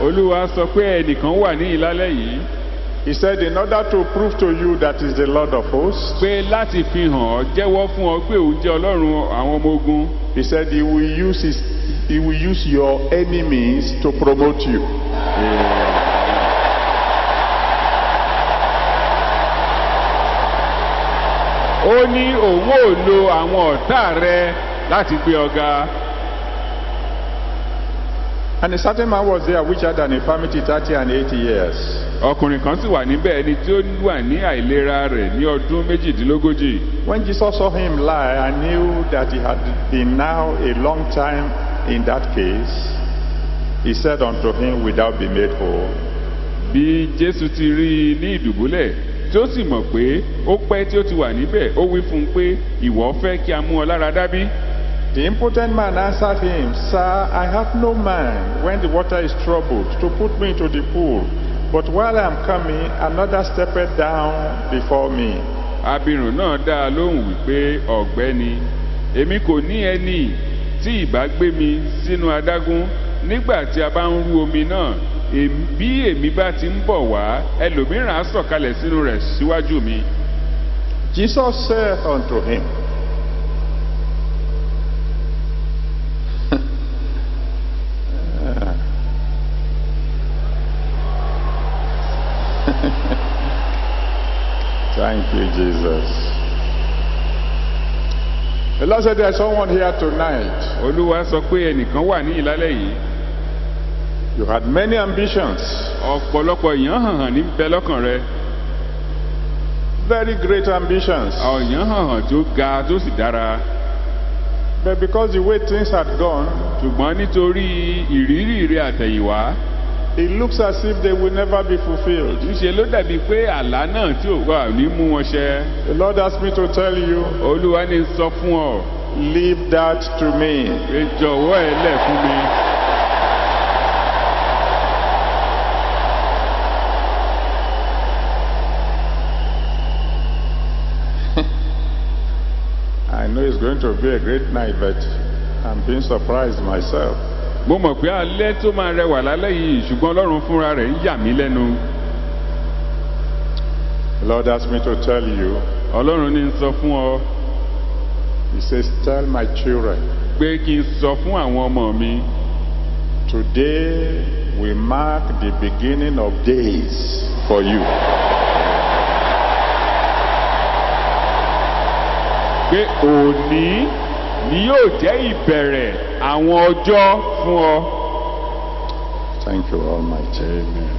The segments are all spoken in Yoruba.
olúwa sọ pé ẹnìkan wà ní ìlálẹ́ yìí He said, In order to prove to you that is the Lord of hosts, pé láti fi hàn ọ́ jẹ́wọ́ fún ọ pé òun jẹ́ ọlọ́run àwọn ọmọ ogun He said, He will use, his, he will use your enemies to promote you. ó ní òun ò lo àwọn ọ̀tá rẹ láti gbé ọ̀gá And a certain man was there which had an infirmity 30 and 80 years. ọkùnrin kan sì wà níbẹ̀ ẹni tí ó wà ní àìlera rẹ̀ ní ọdún méjìdínlógójì When Jesus saw him lie and knew that he had been now a long time in that case, he said unto him, Without be made whole. bí jésù ti rí i ní ìdùbúlẹ̀ tí ó sì mọ̀ pé ó pẹ́ tí ó ti wà níbẹ̀ ó wí fún un pé ìwọ fẹ́ kí a mú ọ lára dábí The impotent man answered him, Sir, I have no man when the water is troubled to put me into the pool. But while I am coming, another stepped down before me. abirùn náà dá a lóhùn wípé ọ̀gbẹ́ni èmi kò ní ẹni tí ìbá gbé mi sínú adágún nígbà tí a bá ń rú omi náà èm- bí èmi bá ti ń bọ̀ wá ẹlòmíràn á sọ̀kalẹ̀ sínú rẹ̀ síwájú mi Jesus said unto him, Thank you, Jesus. The Lord said there's someone here tonight. olúwa sọ pé ẹnìkan wà ní ìlálẹ́ yìí You had many ambitions, ọ̀pọ̀lọpọ̀ èèyàn hàn hàn ní bẹ lọ́kàn rẹ very great ambitions. ọ̀yàn hàn hàn tó ga tó sì dára But because the way things had gone, ṣùgbọ́n nítorí ìrírí rẹ àtẹ̀yìnwá it looks as if they will never be fulfilled. ńṣe ló dàbí pé àlá náà tí ò wà ní mú wọn ṣẹ The Lord asked me to tell you, olúwa ní sọ fún ọ leave that to me. pé jọ̀wọ́ ẹ lẹ̀ fún mi I know it's going to be a great night, but I'm being surprised myself. mo mọ̀ pé alẹ́ tó máa rẹwà lálẹ́ yìí ṣùgbọ́n ọlọ́run fúnra rẹ̀ ń yà mí lẹ́nu The Lord asked me to tell you, ọlọ́run ní sọ fún ọ He says, Tell my children, pé kí n sọ fún àwọn ọmọ mi today we mark the beginning of days for you. pé òní ni yóò jẹ́ ìbẹ̀rẹ̀ àwọn ọjọ́ fún ọ. Thank you, Almighty. Amen.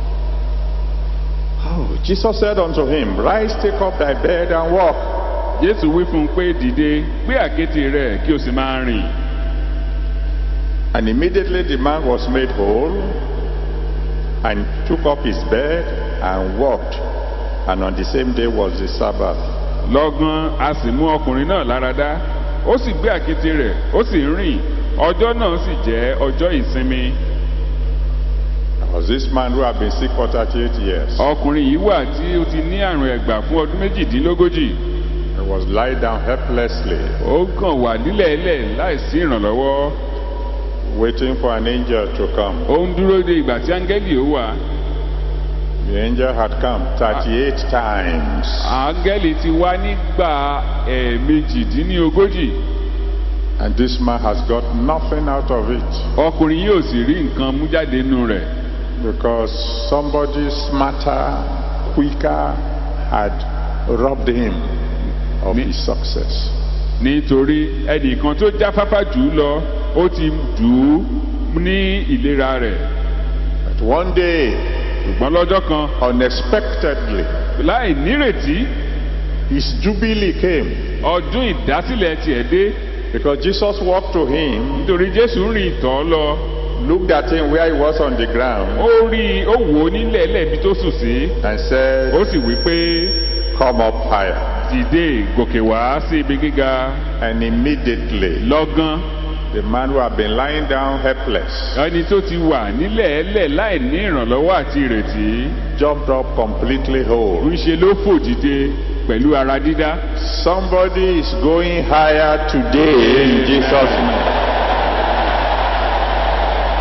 Oh, Jesus said unto him, Rise, take up thy bed and walk. jésù wí fún un pé dìde gbé àkéte rẹ kí o sì máa rìn And immediately the man was made whole and took up his bed and walked. And on the same day was the Sabbath. lọ́gán a sì mú ọkùnrin náà lára dá ó sì gbé àkéte rẹ̀ ó sì ń rìn ọjọ́ náà sì jẹ́ ọjọ́ ìsinmi There was this man who had been sick for 38 years. ọkùnrin yìí wà tí ó ti ní àrùn ẹ̀gbà fún ọdún méjìdínlógójì He was lying down helplessly, ó kàn wà nílẹ̀ẹ́lẹ̀ láìsí ìrànlọ́wọ́ waiting for an angel to come. ó ń dúró de ìgbà tí áńgẹ́lì ó wà The angel had come 38 times. áńgẹ́lì ti wá nígbà ẹ̀ẹ̀mejìdínlógójì And this man has got nothing out of it ọkùnrin yóò sì rí nǹkan mú jáde nínú rẹ̀ because somebody smarter, quicker had robbed him of Me- his success. nítorí ẹnìkan tó jáfáfá jù ú lọ ó ti dù ú ní ìlera rẹ̀ But one day, ṣùgbọ́n lọ́jọ́ kan unexpectedly, láì nírètí his jubilee came ọdún ìdásílẹ̀ tiẹ̀ dé because Jesus walked to him, nítorí jésù ń rìn tọ́ lọ looked at him where he was on the ground, ó rí i ó wò ó nílẹ̀ lẹ́ẹ̀bi tó sùn sí and said, ó sì wí pé Come up higher. dìde gòkè wá sí ibi gíga And immediately, lọ́gán the man who had been lying down helpless ẹni tó ti wà nílẹ̀ẹ́lẹ̀ láì ní ìrànlọ́wọ́ àti ìrètí jumped up completely whole. ń ṣe ló fò dìde pẹ̀lú ara dídá Somebody is going higher today in Jesus' name.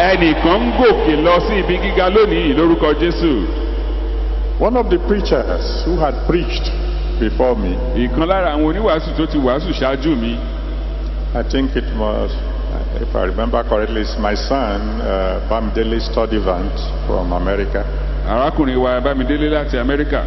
ẹnìkan ń gòkè lọ sí ibi gíga lónìí lórúkọ jésù One of the preachers who had preached before me, ìkan lára àwọn oníwàásù tó ti wàásù ṣáájú mi I think it was, if I remember correctly, it's my son, uh, Bamdele Studivant from America. arákùnrin wa bámidélé láti amẹ́ríkà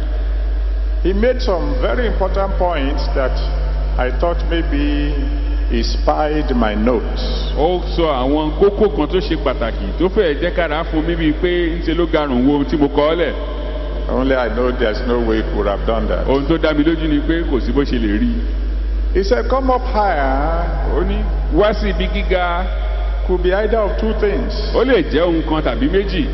He made some very important points that I thought maybe he spied my notes. ó sọ àwọn kókó kan tó ṣe pàtàkì tó fẹ́ẹ̀ jẹ́ kára fún mi bíi pé ńṣe ló garùn wo ohun tí mo kọ́ ọ́ lẹ̀ Only I know there's no way he could have done that. ohun tó dá mi lójú ni pé kò sí bó ṣe lè rí i He said, Come up higher ó ní wá sí ibi gíga could be either of two things. ó lè jẹ́ ohun kan tàbí méjì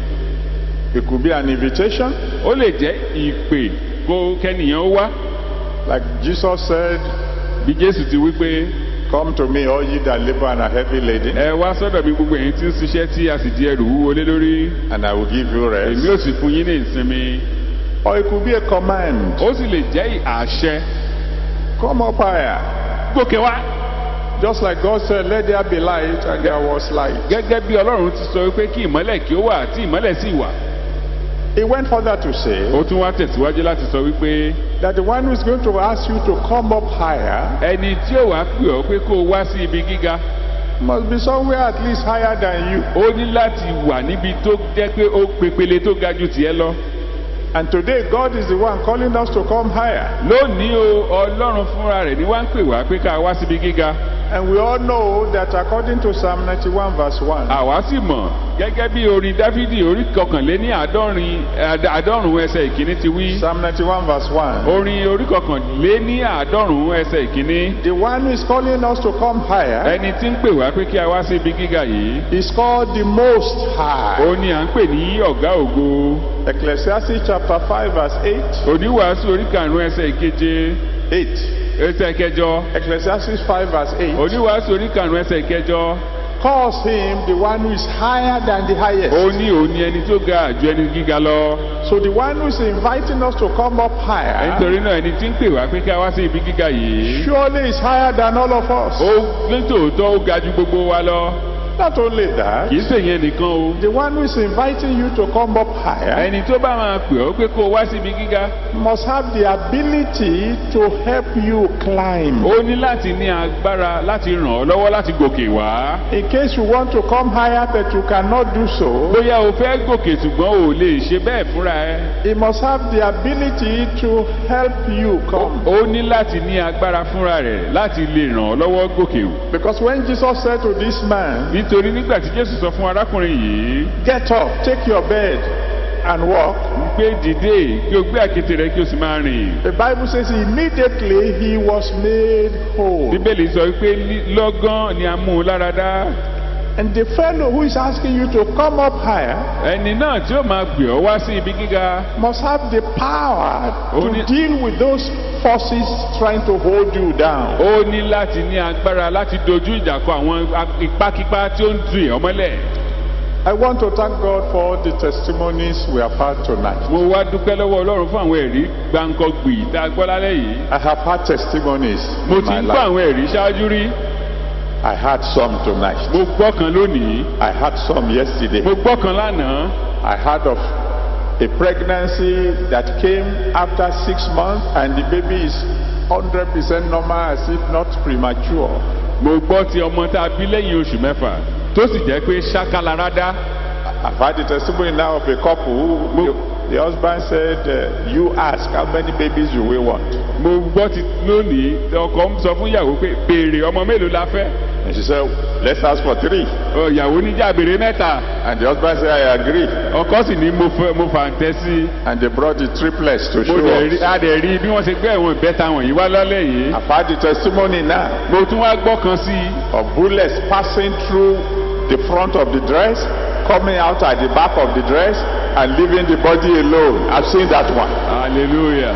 It could be an invitation, ó lè jẹ́ ìpè kó kẹ́nìyàn ó wá like Jesus said, bí jésù ti wí pé Come to me, all ye that labor and are heavy laden, ẹ wá sọ́dọ̀ mi gbogbo ẹ̀yin tí ń ṣiṣẹ́ tí a sì di ẹrù wúwo lé lórí and I will give you èmi ò rest. sì fún yín ní ìsinmi Or it could be a command. ó sì lè jẹ́ àṣẹ Come up higher. gòkè wá Just like God said, Let there be light, and there was light. gẹ́gẹ́ bí ọlọ́run ti sọ pé kí ìmọ́lẹ̀ kí ó wà tí ìmọ́lẹ̀ sì wà He went further to say ó tún wá tẹ̀síwájú láti sọ wípé that the one who is going to ask you to come up higher ẹni tí ó wàá pè ọ́ pé kó o wá sí ibi gíga must be somewhere at least higher than you. ó ní láti wà níbi tó jẹ́ pé ó pepele tó ga ju tiẹ̀ lọ And today, God is the one calling us to come higher. lónìí o ọlọ́run fúnra rẹ̀ ni wá ń pè wá pé ká wá síbi gíga And we all know that according to Psalm 91, verse 1, àwa sì mọ̀ gẹ́gẹ́ bí orin dáfídì orí kọkànléní àádọ́rin àd- àádọ́rùn ẹsẹ̀ ìkíní ti wí Psalm 91, verse 1, orin orí kọkànléní àádọ́rùn ẹsẹ̀ ìkíní the one who is calling us to come higher ẹni tí ń pè wá pé kí a wá sí ibi gíga yìí is called the Most High. ó ní à ń pè ní ọ̀gá ògo Ecclesiastes chapter 5, verse 8. oníwàásù orí karùn-ún ẹsẹ̀ ìkeje 8. ẹsẹ̀ ìkẹjọ Ecclesiastes 5, verse 8 oníwàásù orí karùn-ún ẹsẹ̀ ìkẹjọ calls him the one who is higher than the highest. ó ní òun ni ẹni tó ga ju ẹni gíga lọ So the one who is inviting us to come up higher nítorí náà ẹni tí ń pè wá pé kí a wá sí ibi gíga yìí surely is higher than all of us. ó nítòótọ́ ó ga ju gbogbo wa lọ Not only that, kì í ṣèyẹn nìkan o the one who is inviting you to come up higher ẹni tó bá máa pè ọ́ pé kó o wá sí ibi gíga must have the ability to help you climb. ó ní láti ní agbára láti ràn ọ́ lọ́wọ́ láti gòkè wá In case you want to come higher but you cannot do so, bóyá o fẹ́ gòkè ṣùgbọ́n o ò lè ṣe bẹ́ẹ̀ fúnra ẹ he must have the ability to help you come. ó ní láti ní agbára fúnra rẹ̀ láti lè ràn ọ́ lọ́wọ́ gòkè o Because when Jesus said to this man, nítorí nígbà tí jésù sọ fún arákùnrin yìí Get up, take your bed, and walk, pé dìde kí o gbé àkéte rẹ kí o sì máa rìn the Bible says immediately he was made whole. bíbélì sọ wípé ní- lọ́gán ni a mú un lára dá And the fellow who is asking you to come up higher ẹni náà tí ó máa gbé ọ wá sí ibi gíga must have the power to Only- deal with those forces trying to hold you down. ó ní láti ní agbára láti dojú ìjà kọ àwọn ipákípá tí ó ń du èèyàn mọ́lẹ̀ I want to thank God for all the testimonies we have had tonight. mo wá dúpẹ́ lọ́wọ́ ọlọ́run fún àwọn ẹ̀rí gbáǹkọ́gbì tá a gbọ́ lálẹ́ yìí I have had testimonies mo in ti my ń gbọ́ life. àwọn ẹ̀rí ṣáájú rí I had some tonight. mo gbọ́ kan lónìí I had some yesterday. mo gbọ́ kan lánàá I heard of a pregnancy that came after six months and the baby is 100% normal as if not premature. mo gbọ́ ti ọmọ tá a bí lẹ́yìn oṣù mẹ́fà tó sì jẹ́ pé ṣákàlára dá I've had the testimony now of a couple who the, the husband said, uh, You ask, how many babies you will want? mo gbọ́ ti lónìí ọkọ ń sọ fún ìyàwó pé béèrè ọmọ mélòó la fẹ́ And she said, Let's ask for three. Ọ, ìyàwó níjà béèrè mẹ́ta And the husband said, I agree. ọkọ sì ní mo fẹ́ mo fà ń tẹ́ sí And they brought the triplets to mo show dẹ̀ rí us. a dẹ̀ rí bí wọ́n ṣe gbé ẹ̀wọ̀n ìbẹ́ta wọ̀nyí wá lálẹ́ yìí I've had the testimony now mo tún wá gbọ́ kan sí i of bullets passing through the front of the dress, coming out at the back of the dress, and leaving the body alone. I've seen that one. hallelujah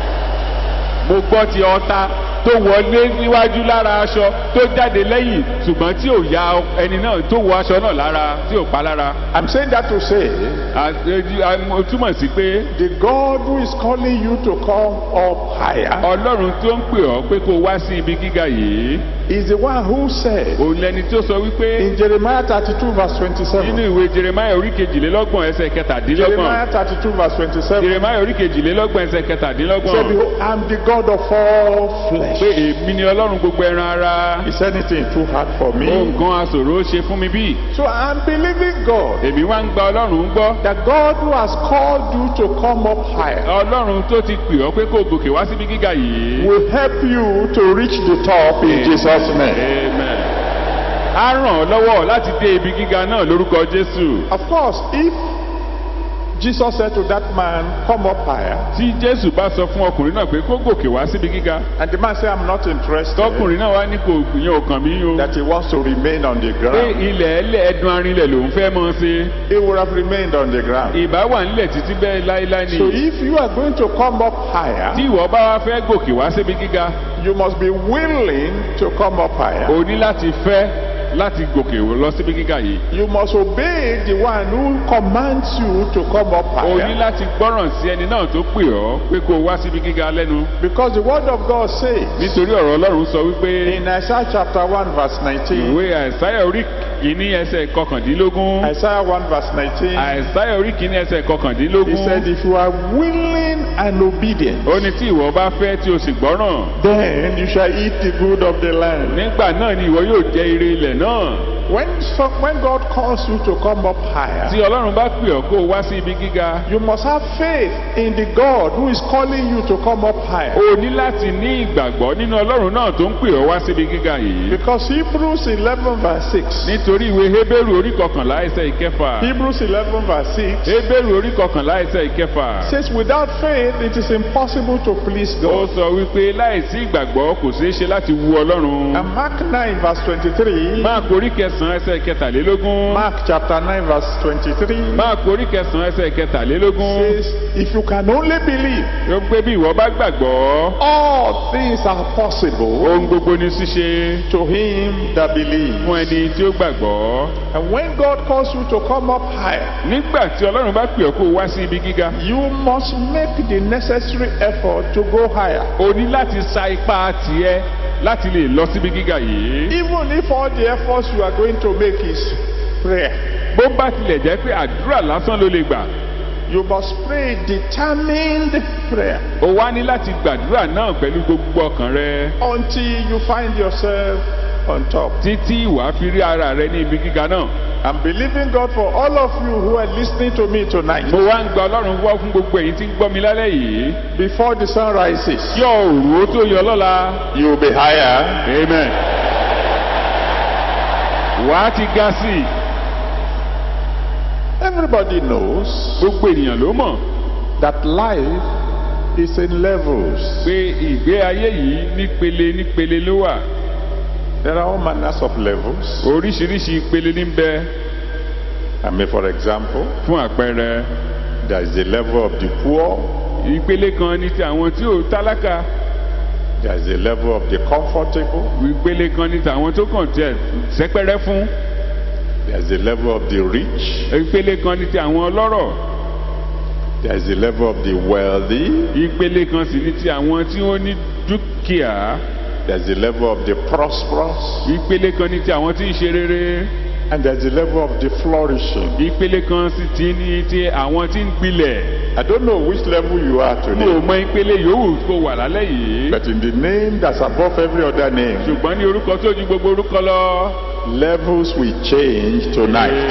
mo gbọ́ ti ọta tó wọlé níwájú lára aṣọ tó jáde lẹ́yìn ṣùgbọ́n tí ò ya ẹni náà tó wọ aṣọ náà lára tí ò pa lára I'm saying that to say, À- à- mo túmọ̀ sí pé the God who is calling you to come up higher ọlọ́run tó ń pè ọ́ pé kó o wá sí ibi gíga yìí is the one who said òun lẹni tó sọ wípé in Jeremiah 32 verse nínú 27. ìwé jeremiah orí kejìlélọ́gbọ̀n ẹsẹ̀ kẹtàdínlọ́gbọ̀n Jeremiah 32 verse 27. jeremiah orí kejìlélọ́gbọ̀n ẹsẹ̀ He kẹtàdínlọ́gbọ̀n said, Behold, I'm the God of all flesh. pé èmi ni ọlọ́run gbogbo ẹran ara Is anything too hard for me? nǹkan aṣòro ṣe fún mi bí So I'm believing God èmi wá ń gba ọlọ́run gbọ́ that God who has called you to come up higher ọlọ́run tó ti pè ọ́ pé kó gòkè wá síbi gíga yìí. will help you to reach the top in Jesus' name. Amen. á ràn ọ́ lọ́wọ́ láti dé ibi gíga náà lórúkọ jésù. Of course, if Jesus said to that man, Come up higher, tí jésù bá sọ fún ọkùnrin náà pé kó gòkè wá síbi gíga and the man said, I'm not interested, tọkùnrin náà wá ní kò yẹn ò kàn mí o. that he wants to remain on the pé ground, ilẹ̀ ẹlẹ́ ẹdun arinlẹ̀ lòún fẹ́ mọ́ ṣe. he would have remained on the ground. ìbá wà nílẹ̀ títí bẹ́ẹ̀ láéláé So ni. if you are going to come up higher, tí ìwọ bá wá fẹ́ gòkè wá síbi gíga you must be willing to come up higher. o ní láti fẹ́ láti gòkè lọ síbi gíga yìí. You must obey the one who commands you to come up o ní higher. láti gbọ́ràn sí ẹni náà tó pè ọ́ pé kó o wá síbi gíga lẹ́nu. Because the word of God says nítorí ọ̀rọ̀ ọlọ́run sọ wípé in Isaiah chapter 1 verse 19, ìwé àìsáyà orí kìíní ẹsẹ̀ kọkàndínlógún Isaiah 1 verse 19, àìsáyà orí kìíní ẹsẹ̀ he kọkàndínlógún said, If you are willing and obedient, ó ní tí ìwọ bá fẹ́ tí o sì gbọ́ràn then you shall eat the good of the land. nígbà náà ni ìwọ yóò jẹ ire ilẹ̀ náà When, so, when God calls you to come up higher, tí ọlọ́run bá pè ọ́ kó o wá sí ibi gíga you must have faith in the God who is calling you to come up higher. o ní láti ní ìgbàgbọ́ nínú ọlọ́run náà tó ń pè ọ́ wá síbi gíga yìí Because Hebrews 11 verse 6. nítorí ìwé hébérù orí kọkànlá ẹsẹ̀ ìkẹfà Hebrews 11 verse 6 hébérù orí kọkànlá ẹsẹ̀ ìkẹfà says, Without faith, it is impossible to please ó God. sọ wípé láìsí ìgbàgbọ́ kò ṣeé ṣe láti wu ọlọ́run And Mark 9 verse 23. máàkù orí kẹsàn-án ẹsẹ̀ kẹtàlélógún Mark chapter 9 verse 23 máàkù orí kẹsàn-án ẹsẹ̀ kẹtàlélógún says, If you can only believe, ó pé bí ìwọ bá gbàgbọ́ all things are possible ohun gbogbo ní ṣíṣe to him that believes. fún ẹni tí ó gbàgbọ́ And when God calls you to come up higher, nígbà tí ọlọ́run bá pè ọ́ kó o wá sí ibi gíga you must make the necessary effort to go higher. o ní láti sa ipá tiẹ̀ láti lè lọ síbi gíga yìí Even if all the efforts you are going to make is prayer, bó bá tilẹ̀ jẹ́ pé àdúrà lásán ló lè gbà you must pray determined prayer o wá ní láti gbàdúrà náà pẹ̀lú gbogbo ọkàn rẹ until you find yourself on top. títí ìwà fi rí ara rẹ ní ibi gíga náà I'm believing God for all of you who are listening to me tonight. mo wá ń gba ọlọ́run wọ́ fún gbogbo èyí tí ń gbọ́ mi lálẹ́ yìí Before the sun rises, kí òòrùn ó tó yọ lọ́la you will be higher. amen wàá ti ga sí i Everybody knows gbogbo ènìyàn ló mọ̀ that life is in levels. pé ìgbé ayé yìí nípele nípele ló wà There are all manners of levels. oríṣiríṣi ìpele ní bẹ I mean, for example, fún àpẹẹrẹ there is the level of the poor, ìpele kan ní ti àwọn tí ò tálákà there is the level of the comfortable, ìpele kan ní ti àwọn tó kàn tiẹ̀ sẹ́pẹ́rẹ́ fún there is the level of the rich, ìpele kan ní ti àwọn ọlọ́rọ̀ there is the level of the wealthy, ìpele kan sì ní ti àwọn tí wọ́n ní dúkìá there is the level of the prosperous, ìpele kan ní ti àwọn tí ń ṣe rere and there is the level of the flourishing. ìpele kan sì ti ní ti àwọn tí ń gbilẹ̀ I don't know which level you are mi ò today, mọ ìpele yòówù kó wà lálẹ́ yìí but in the name that's above every other name, ṣùgbọ́n ní orúkọ tó ju gbogbo orúkọ lọ. levels will change tonight.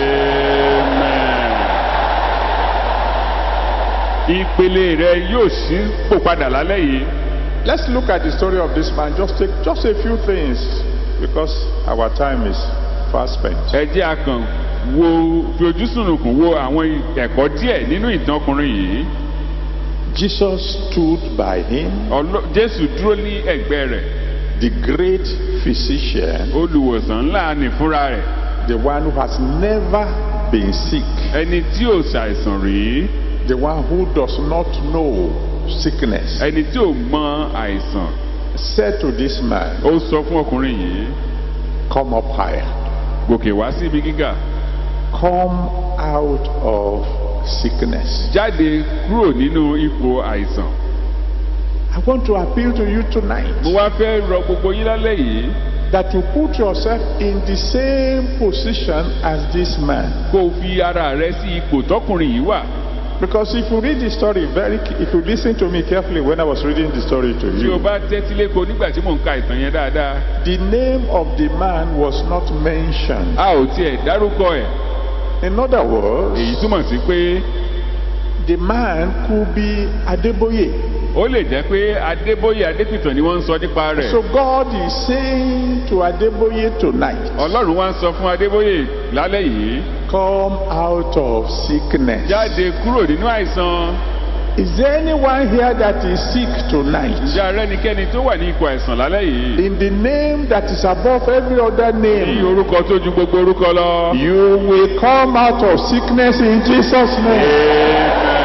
ìpele rẹ yóò sí pò padà lálẹ́ yìí. Let's look at the story of this man. Just take just a few things because our time is fast spent. ẹ jẹ́ a kàn wo fi ojú sùnùkùn wo àwọn ẹ̀kọ́ díẹ̀ nínú ìtàn ọkùnrin yìí. Jesus stood by him, Ọlọ́- jésù dúró ní ẹ̀gbẹ́ rẹ̀ the great physician, olùwòsàn ńlá ni fúnra rẹ̀ the one who has never been sick, ẹni tí ò ṣàìsàn rí the one who does not know sickness, ẹni tí ò mọ àìsàn said to this man, ó sọ fún ọkùnrin yìí Come up higher, gòkè wá sí ibi gíga come out of sickness. jáde kúrò nínú ipò àìsàn. I want to appeal to you tonight. mo wá fẹ́ rọ gbogbo yín lálẹ́ yìí that you put yourself in the same position as this man. kó o fi ara rẹ sí ipò tọkùnrin yìí wà Because if you read the story very, if you listen to me carefully when I was reading the story to tí o you, bá tẹ́tí léko nígbà tí mò ń ka ìtàn yẹn dáadáa the name of the man was not mentioned. a ò tiẹ̀ dárúkọ ẹ̀ In other words, èyí túmọ̀ sí pé the man could be Adeboye. ó lè jẹ́ pé adébóyè adépìtàn ni wọ́n ń sọ nípa rẹ̀ So God is saying to Adeboye tonight, ọlọ́run wá ń sọ fún adébóyè lálẹ́ yìí come out of sickness. jáde kúrò nínú àìsàn Is there anyone here that is sick tonight? ǹjẹ́ arẹ́nikẹ́ni tó wà ní ipò àìsàn lálẹ́ yìí In the name that is above every other ní name, orúkọ tó ju gbogbo orúkọ lọ. you will come out of sickness in Jesus' name.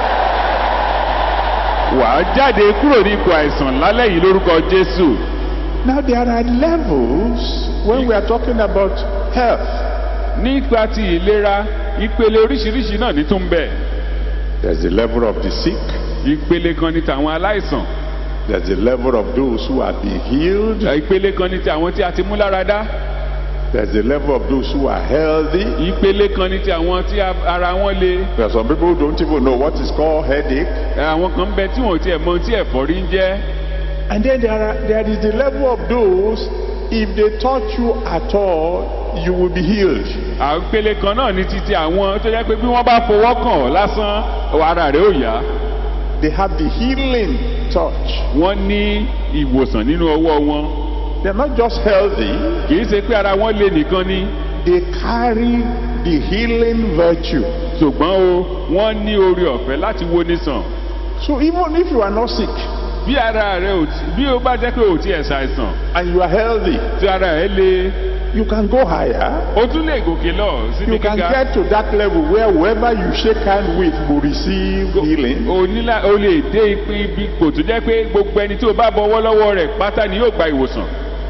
wà á jáde kúrò ní ipò àìsàn lálẹ́ yìí lórúkọ jésù. Now, there are levels when we are talking about health. nípa ti ìlera ìpele oríṣiríṣi náà ní tún bẹ̀. There's the level of the sick, ìpele kan ní tàwọn aláìsàn there's the level of those who have been healed, ìpele kan ní ti àwọn tí a ti mú lára dá there's the level of those who are healthy. ìpele kan ní ti àwọn tí a- ara wọn le There are some people who don't even know what is called headache. àwọn kan ń bẹ tí wọn ò tiẹ̀ mọ ohun tí ẹ̀fọ́rí ń jẹ́ And then there, are, there is the level of those, if they touch you at all, you will be healed. àwọn ìpele kan náà ní titi àwọn tó jẹ́ pé bí wọ́n bá fọwọ́ kàn ọ́ lásán ara rẹ̀ ò yá They have the healing touch. wọ́n ní ìwòsàn nínú ọwọ́ wọn They're not just healthy, kì í ṣe pé ara wọn le nìkan ni they carry the healing virtue. ṣùgbọ́n o wọ́n ní oore ọ̀fẹ́ láti wo nísàn So even if you are not sick bí ara rẹ ò tí bí o bá jẹ́ pé ò tí ẹ̀ ṣàìsàn and you are healthy, tí ara rẹ le you can go higher. o tún lè gòkè lọ síbi You can gíga get to that level where whoever you shake hand with will receive healing. o nílà o lè dé ipi ibi kò tó jẹ́ pé gbogbo ẹni tí o bá bọwọ́ lọ́wọ́ rẹ̀ pátá ni yóò gba ìwòsàn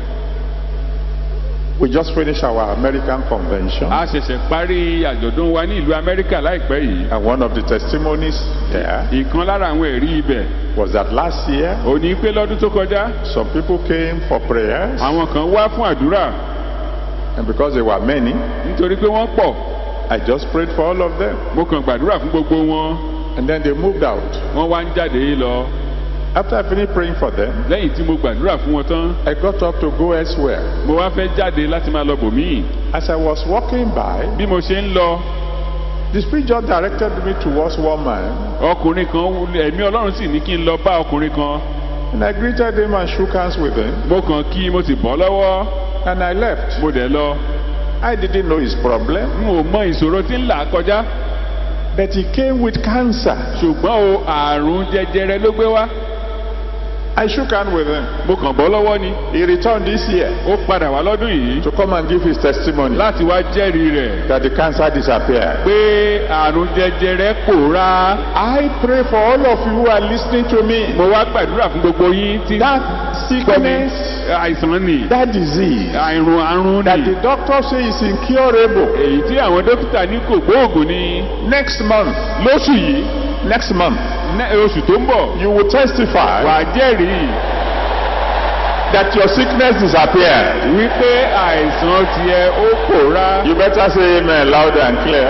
We just finished our American convention. a ṣẹ̀ṣẹ̀ parí àjọ̀dún wa ní ìlú amẹ́ríkà láìpẹ́ yìí And one of the testimonies there ìkan lára àwọn ẹ̀rí ibẹ̀ was that last year, ò ní pé lọ́dún tó kọjá some people came for prayers. àwọn kan wá fún àdúrà And because there were many, nítorí pé wọ́n pọ̀ I just prayed for all of them. mo kàn gbàdúrà fún gbogbo wọn And then they moved out. wọ́n wá ń jáde lọ After I finished praying for them, lẹ́yìn tí mo gbàdúrà fún wọn tán I got up to go elsewhere. mo wá fẹ́ jáde láti máa lọ bòmíì As I was walking by, bí mo ṣe ń lọ the Spirit just directed me towards one man. ọkùnrin kan ẹ̀mí ọlọ́run sì ní kí n lọ bá ọkùnrin kan And I greeted him and shook hands with him. mo kàn kí mo sì bọ́ lọ́wọ́ And I left. mo dẹ̀ lọ I didn't know his problem. n ò mọ ìṣòro tí ń là á kọjá But he came with cancer. ṣùgbọ́n o àrùn jẹjẹrẹ ló gbé wá I shook hands with him. mo kàn bọ́ lọ́wọ́ ni He returned this year ó padà wá lọ́dún yìí to come and give his testimony láti wá jẹ́rìí rẹ̀ that the cancer disappeared. pé àrùn jẹjẹrẹ pòórá I pray for all of you who are listening to me. mo wá gbàdúrà fún gbogbo yín tí That gbọ́ mi sickness, àìsàn ni that disease, àrùn àrùn that ni the doctor say is incurable. èyí tí àwọn dókítà ní kò gbóògùn ni Next month, lóṣù yìí next month, ní- oṣù tó ń bọ̀ you will testify wà á jẹ́rìí that your sickness disappeared. wípé àìsàn tiẹ̀ ó pòórá You better say amen loud and clear.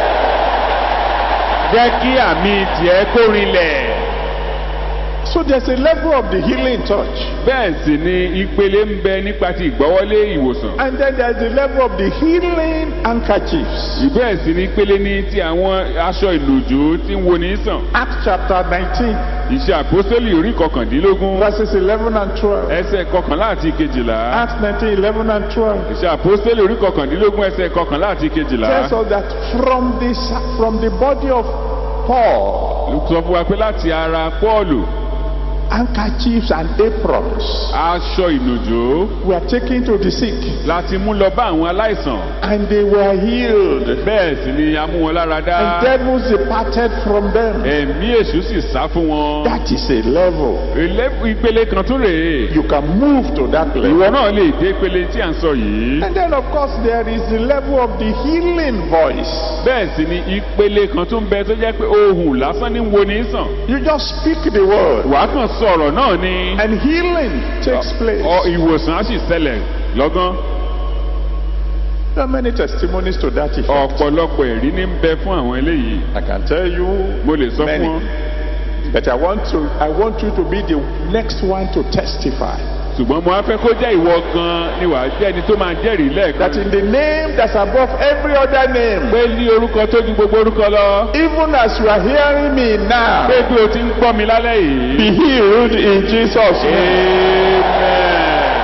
jẹ́ kí àmì tiẹ̀ kó rinlẹ̀. So there's a level of the healing touch. bẹ́ẹ̀ sì ni ìpele ń bẹ nípa ti ìgbọ́wọ́lé ìwòsàn. And then there's the level of the healing handkerchiefs. bẹ́ẹ̀ sì ni ìpele ní ti àwọn aṣọ ìlòjò tí ń wo ní sàn. Acts chapter 19, ìṣe àpọ́sítélì orí kọkàndínlógún verses 11 and 12. ẹsẹ̀ kọkànlá àti kejìlá. Acts 19, 11 and 12. ìṣe àpọ́sítélì orí kọkàndínlógún ẹsẹ̀ kọkànlá àti kejìlá. tells us that from the, from the body of Paul, sọ fún wa pé láti ara pọ́ọ̀lù handkerchiefs and aprons aṣọ ìlòjò were taken to the sick láti mú lọ bá àwọn aláìsàn. and they were healed. bẹ́ẹ̀ sì ni a mú wọn lára dá. And devils departed from them. ẹ̀mí èṣù sì sá fún wọn. That is a level. Ilé- ìpele kan tún rèé. You can move to that ìwọ level. náà lè dé ìpele tí à ń sọ yìí. And then, of course, there is the level of the healing voice. bẹ́ẹ̀ sì ni ìpele kan tún bẹ tó jẹ́ pé ohùn lásán ní wo ní sàn. You just speak the word, wàá kàn sọ̀rọ̀ náà ni. and healing takes place. ọ ìwòsàn á sì ṣẹlẹ̀. lọ́gán There are many testimonies to that effect. ọ̀pọ̀lọpọ̀ ẹ̀rí ní ń bẹ fún àwọn eléyìí I can tell you mo lè sọ fún many. wọn But I want to I want you to be the next one to testify ṣùgbọ́n mo á fẹ́ kó jẹ́ ìwọ gan ni wàá jẹ́ ẹni tó máa jẹ́rìí lẹ́ẹ̀kan that in the name that's above every other name, pé ní orúkọ tó ju gbogbo orúkọ lọ even as you are hearing me now, pé bí o ti ń gbọ́ mi lálẹ́ yìí. be healed in Jesus' name. Amen.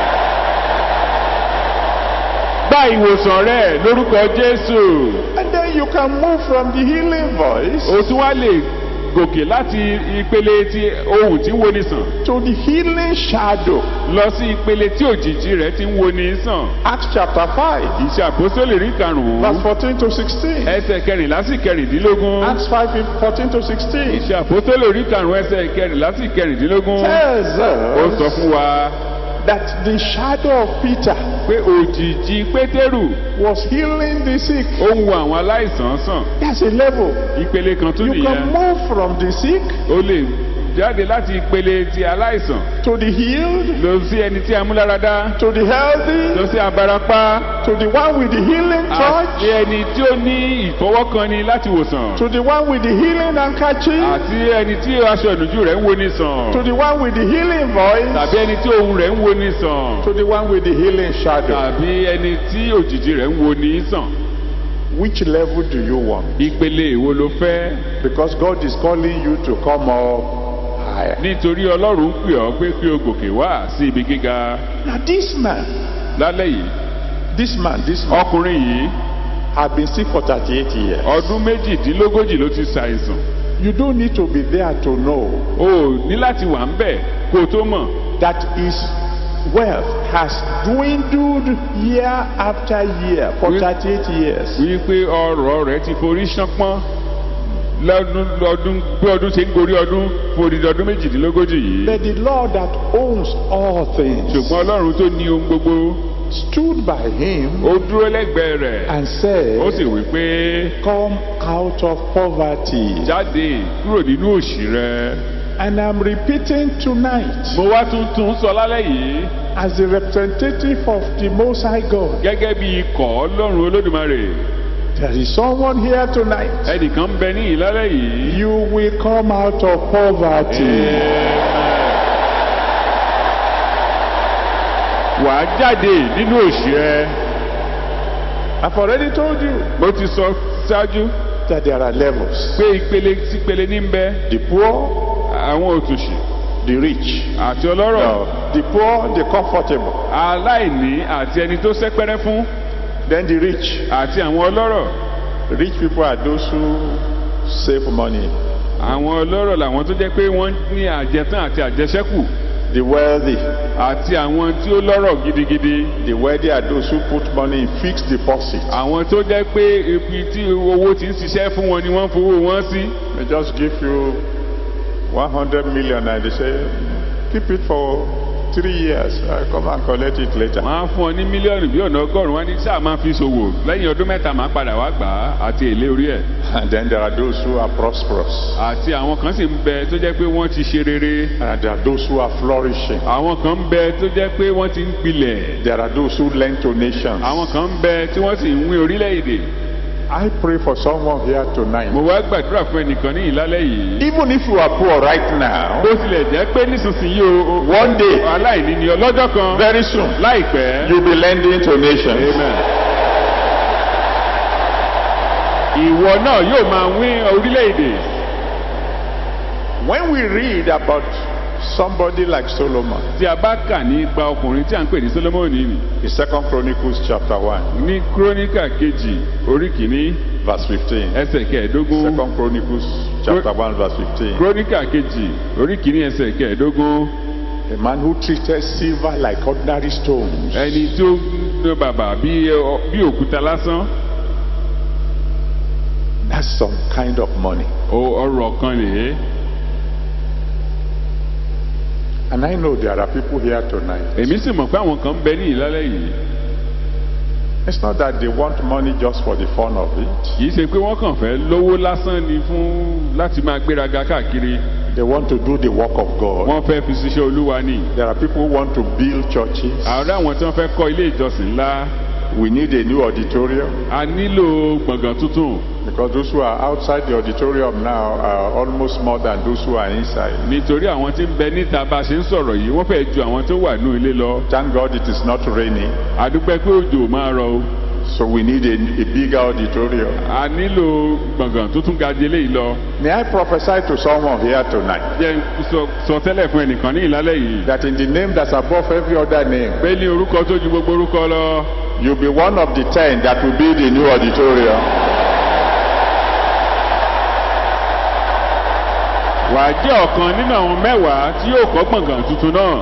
Gba ìwòsàn rẹ lórúkọ Jésù. And then you can move from the healing voice O tún wá lè gòkè láti ìpele ti ohun tí ń woni sàn to the healing shadow. lọ sí ìpele tí òjìji rẹ̀ ti ń woni sàn. Acts chapter 5, Ìṣe àpòsólè rí verse karùn-ún 14 to 16. ẹsẹ̀ kẹrìnlá sí kẹrìndínlógún. Acts 5, 14 to 16 Ìṣe àpòsólè rí karùn-ún ẹsẹ̀ kẹrìnlá sí kẹrìndínlógún. tells Ó sọ us fún wa that the shadow of Peter pé òjìji Pétérù was healing the sick. ó ń wo àwọn aláìsàn sàn. That's a level. Ìpele kan tún You nìyẹn. can move from the sick o lè jáde láti ìpele ti aláìsàn to the healed lọ sí ẹni tí a mú lára dá to the healthy lọ sí abarapá to the one with the healing àti touch ẹni tí ó ní ìfọwọ́kanni láti wòsàn to the one with the healing handkerchief àti ẹni tí aṣọ ìnùjú rẹ̀ ń wo ní sàn to the one with the healing voice tàbí ẹni tí ohùn rẹ̀ ń wo ní sàn to the one with the healing shadow. tàbí ẹni tí òjìji rẹ̀ ń wo ní sàn Which level do you want? ìpele èwo ló fẹ́ Because God is calling you to come up higher. nítorí ọlọ́run ń pè ọ́ pé kí o gòkè wá sí ibi gíga Now this man, lálẹ́ yìí this man, this man ọkùnrin yìí have been sick for 38 years. ọdún méjìdínlógójì ló ti ṣàìsàn You don't need to be there to know o ò ní láti wà ń bẹ̀ kó o tó mọ̀ that his wealth has dwindled year after year for We- 38 years. wípé ọrọ̀ rẹ̀ ti forí ṣánpọ́n lọ́dún lọ́dún bí ọdún ṣe ń gorí ọdún forí ọdún méjìdínlógójì yìí But the Lord that owns all things ṣùgbọ́n ọlọ́run tó ní ohun gbogbo stood by him ó dúró lẹ́gbẹ̀ẹ́ rẹ̀ and ó sì said, wí pé Come out of poverty. jáde kúrò nínú òṣì rẹ And I'm repeating tonight, mo wá tún tún sọ lálẹ́ yìí as the representative of the Most High God, gẹ́gẹ́ bí ikọ̀ ọlọ́run olódùmarè there is someone here tonight. ẹnìkan ń bẹ ní ìlálẹ́ yìí. You will come out of poverty. wàá jáde nínú òṣì rẹ I've already told you mo ti sọ ṣáájú that there are levels. pé ìpele sí ìpele ní ń bẹ The poor, àwọn òtòṣì the rich. àti ọlọ́rọ̀ No, the poor, the comfortable. aláìní àti ẹni tó sẹ́pẹ́rẹ́ fún Then the rich. àti àwọn ọlọ́rọ̀ Rich people are those who save money. àwọn ọlọ́rọ̀ làwọn tó jẹ́ pé wọ́n ní àjẹtán àti àjẹsẹ́kù The wealthy. àti àwọn tí ó lọ́rọ̀ gidigidi The wealthy are those who put money in fixed deposit. àwọn tó jẹ́ pé ibi tí owó ti ń ṣiṣẹ́ fún wọn ni wọ́n fowó wọn sí They just give you 100 million and they say, keep it for three years. I come and collect it later. wọ́n á fún ọ ní mílíọ̀nù bí ọ̀nà ọgọ́rùn-ún wọn ní sáà máa fi ṣòwò lẹ́yìn ọdún mẹ́ta máa padà wá gbà á àti èlé orí ẹ̀ And then there are those who are prosperous. àti àwọn kan sì ń bẹ tó jẹ́ pé wọ́n ti ṣe rere And there are those who are flourishing. àwọn kan ń bẹ tó jẹ́ pé wọ́n ti ń gbilẹ̀ There are those who lend to nations. àwọn kan ń bẹ tí wọ́n sì ń wín orílẹ̀-èdè I pray for someone here tonight. mo wá gbàdúrà fún ẹnìkan ní ìlálẹ́ yìí Even if you are poor right now, bó tilẹ̀ jẹ́ pé nísinsìnyí o o- One day. aláìní ni ọlọ́jọ́ kan very soon, láìpẹ́ you'll be lending to nations. amen. ìwọ náà yóò máa wín orílẹ̀-èdè When we read about somebody like Solomon, tí a bá kà nípa ọkùnrin tí a ń pè ní solomoni nì in Second Chronicles chapter 1, ní kúrónìkà kejì orí kìíní verse 15. ẹsẹ̀ kẹẹ̀ẹ́dógún Second Chronicles chapter 1, verse 15. kúrónìkà kejì orí kìíní ẹsẹ̀ kẹẹ̀ẹ́dógún A man who treated silver like ordinary stones. ẹni tí ó ń ná bàbà bí ọ- bí òkúta lásán That's some kind of money. o- ọrọ̀ kan nìyẹn And I know there are people here tonight. èmi sì mọ̀ pé àwọn kan ń bẹ ní ìlálẹ́ yìí It's not that they want money just for the fun of it. kì í ṣe pé wọ́n kàn fẹ́ lówó lásán ni fún láti máa gbéraga káàkiri They want to do the work of God. wọ́n fẹ́ fi ṣiṣẹ́ olúwa ni There are people who want to build churches. àwọn àwọn tí wọ́n fẹ́ kọ́ ilé ìjọsìn ńlá We need a new auditorium a nílò gbọ̀ngàn tuntun because those who are outside the auditorium now are almost more than those who are inside. nítorí àwọn tí ń bẹ níta bá a ṣe ń sọ̀rọ̀ yìí wọ́n fẹ́ ju àwọn tó wà nínú ilé lọ Thank God it is not raining, àdúpẹ́ pé òjò máa rọ o so we need a, a bigger auditorium. a nílò gbọ̀ngàn tó tún ga di eléyìí lọ May I prophesy to someone here tonight jẹ́ n sọ- sọ tẹ́lẹ̀ fún ẹnìkan ní ìlálẹ́ yìí that in the name that's above every other name, pé ní orúkọ tó ju gbogbo orúkọ lọ you'll be one of the ten that will build a new auditorium. wàá jẹ́ ọ̀kan nínú àwọn mẹ́wàá tí yóò kọ́ gbọ̀ngàn tuntun náà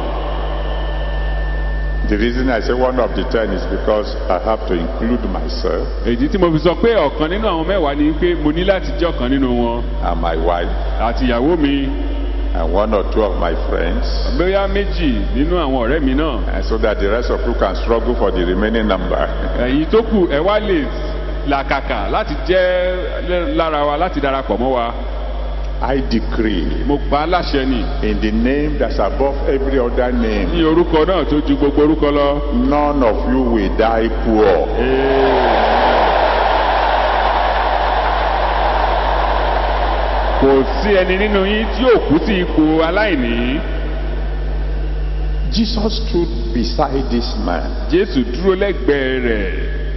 The reason I say one of the ten is because I have to include myself èyí tí mo fi sọ pé ọ̀kan nínú àwọn mẹ́wàá ni pé mo ní láti jẹ́ ọ̀kan nínú wọn and my wife àti ìyàwó mi and one or two of my friends, bóyá méjì nínú àwọn ọ̀rẹ́ mi náà and so that the rest of you can struggle for the remaining number. èyí tó kù ẹ wá lè làkàkà láti jẹ́ lára wa láti darapọ̀ mọ́ wa I decree mo pa á láṣẹ ni in the name that's above every other name, ní orúkọ náà tó ju gbogbo orúkọ lọ. none of you will die poor. kò sí ẹni nínú yín tí yóò kú sí ipò aláìní. Jesus stood beside this man, jésù dúró lẹ́gbẹ̀ẹ́ rẹ̀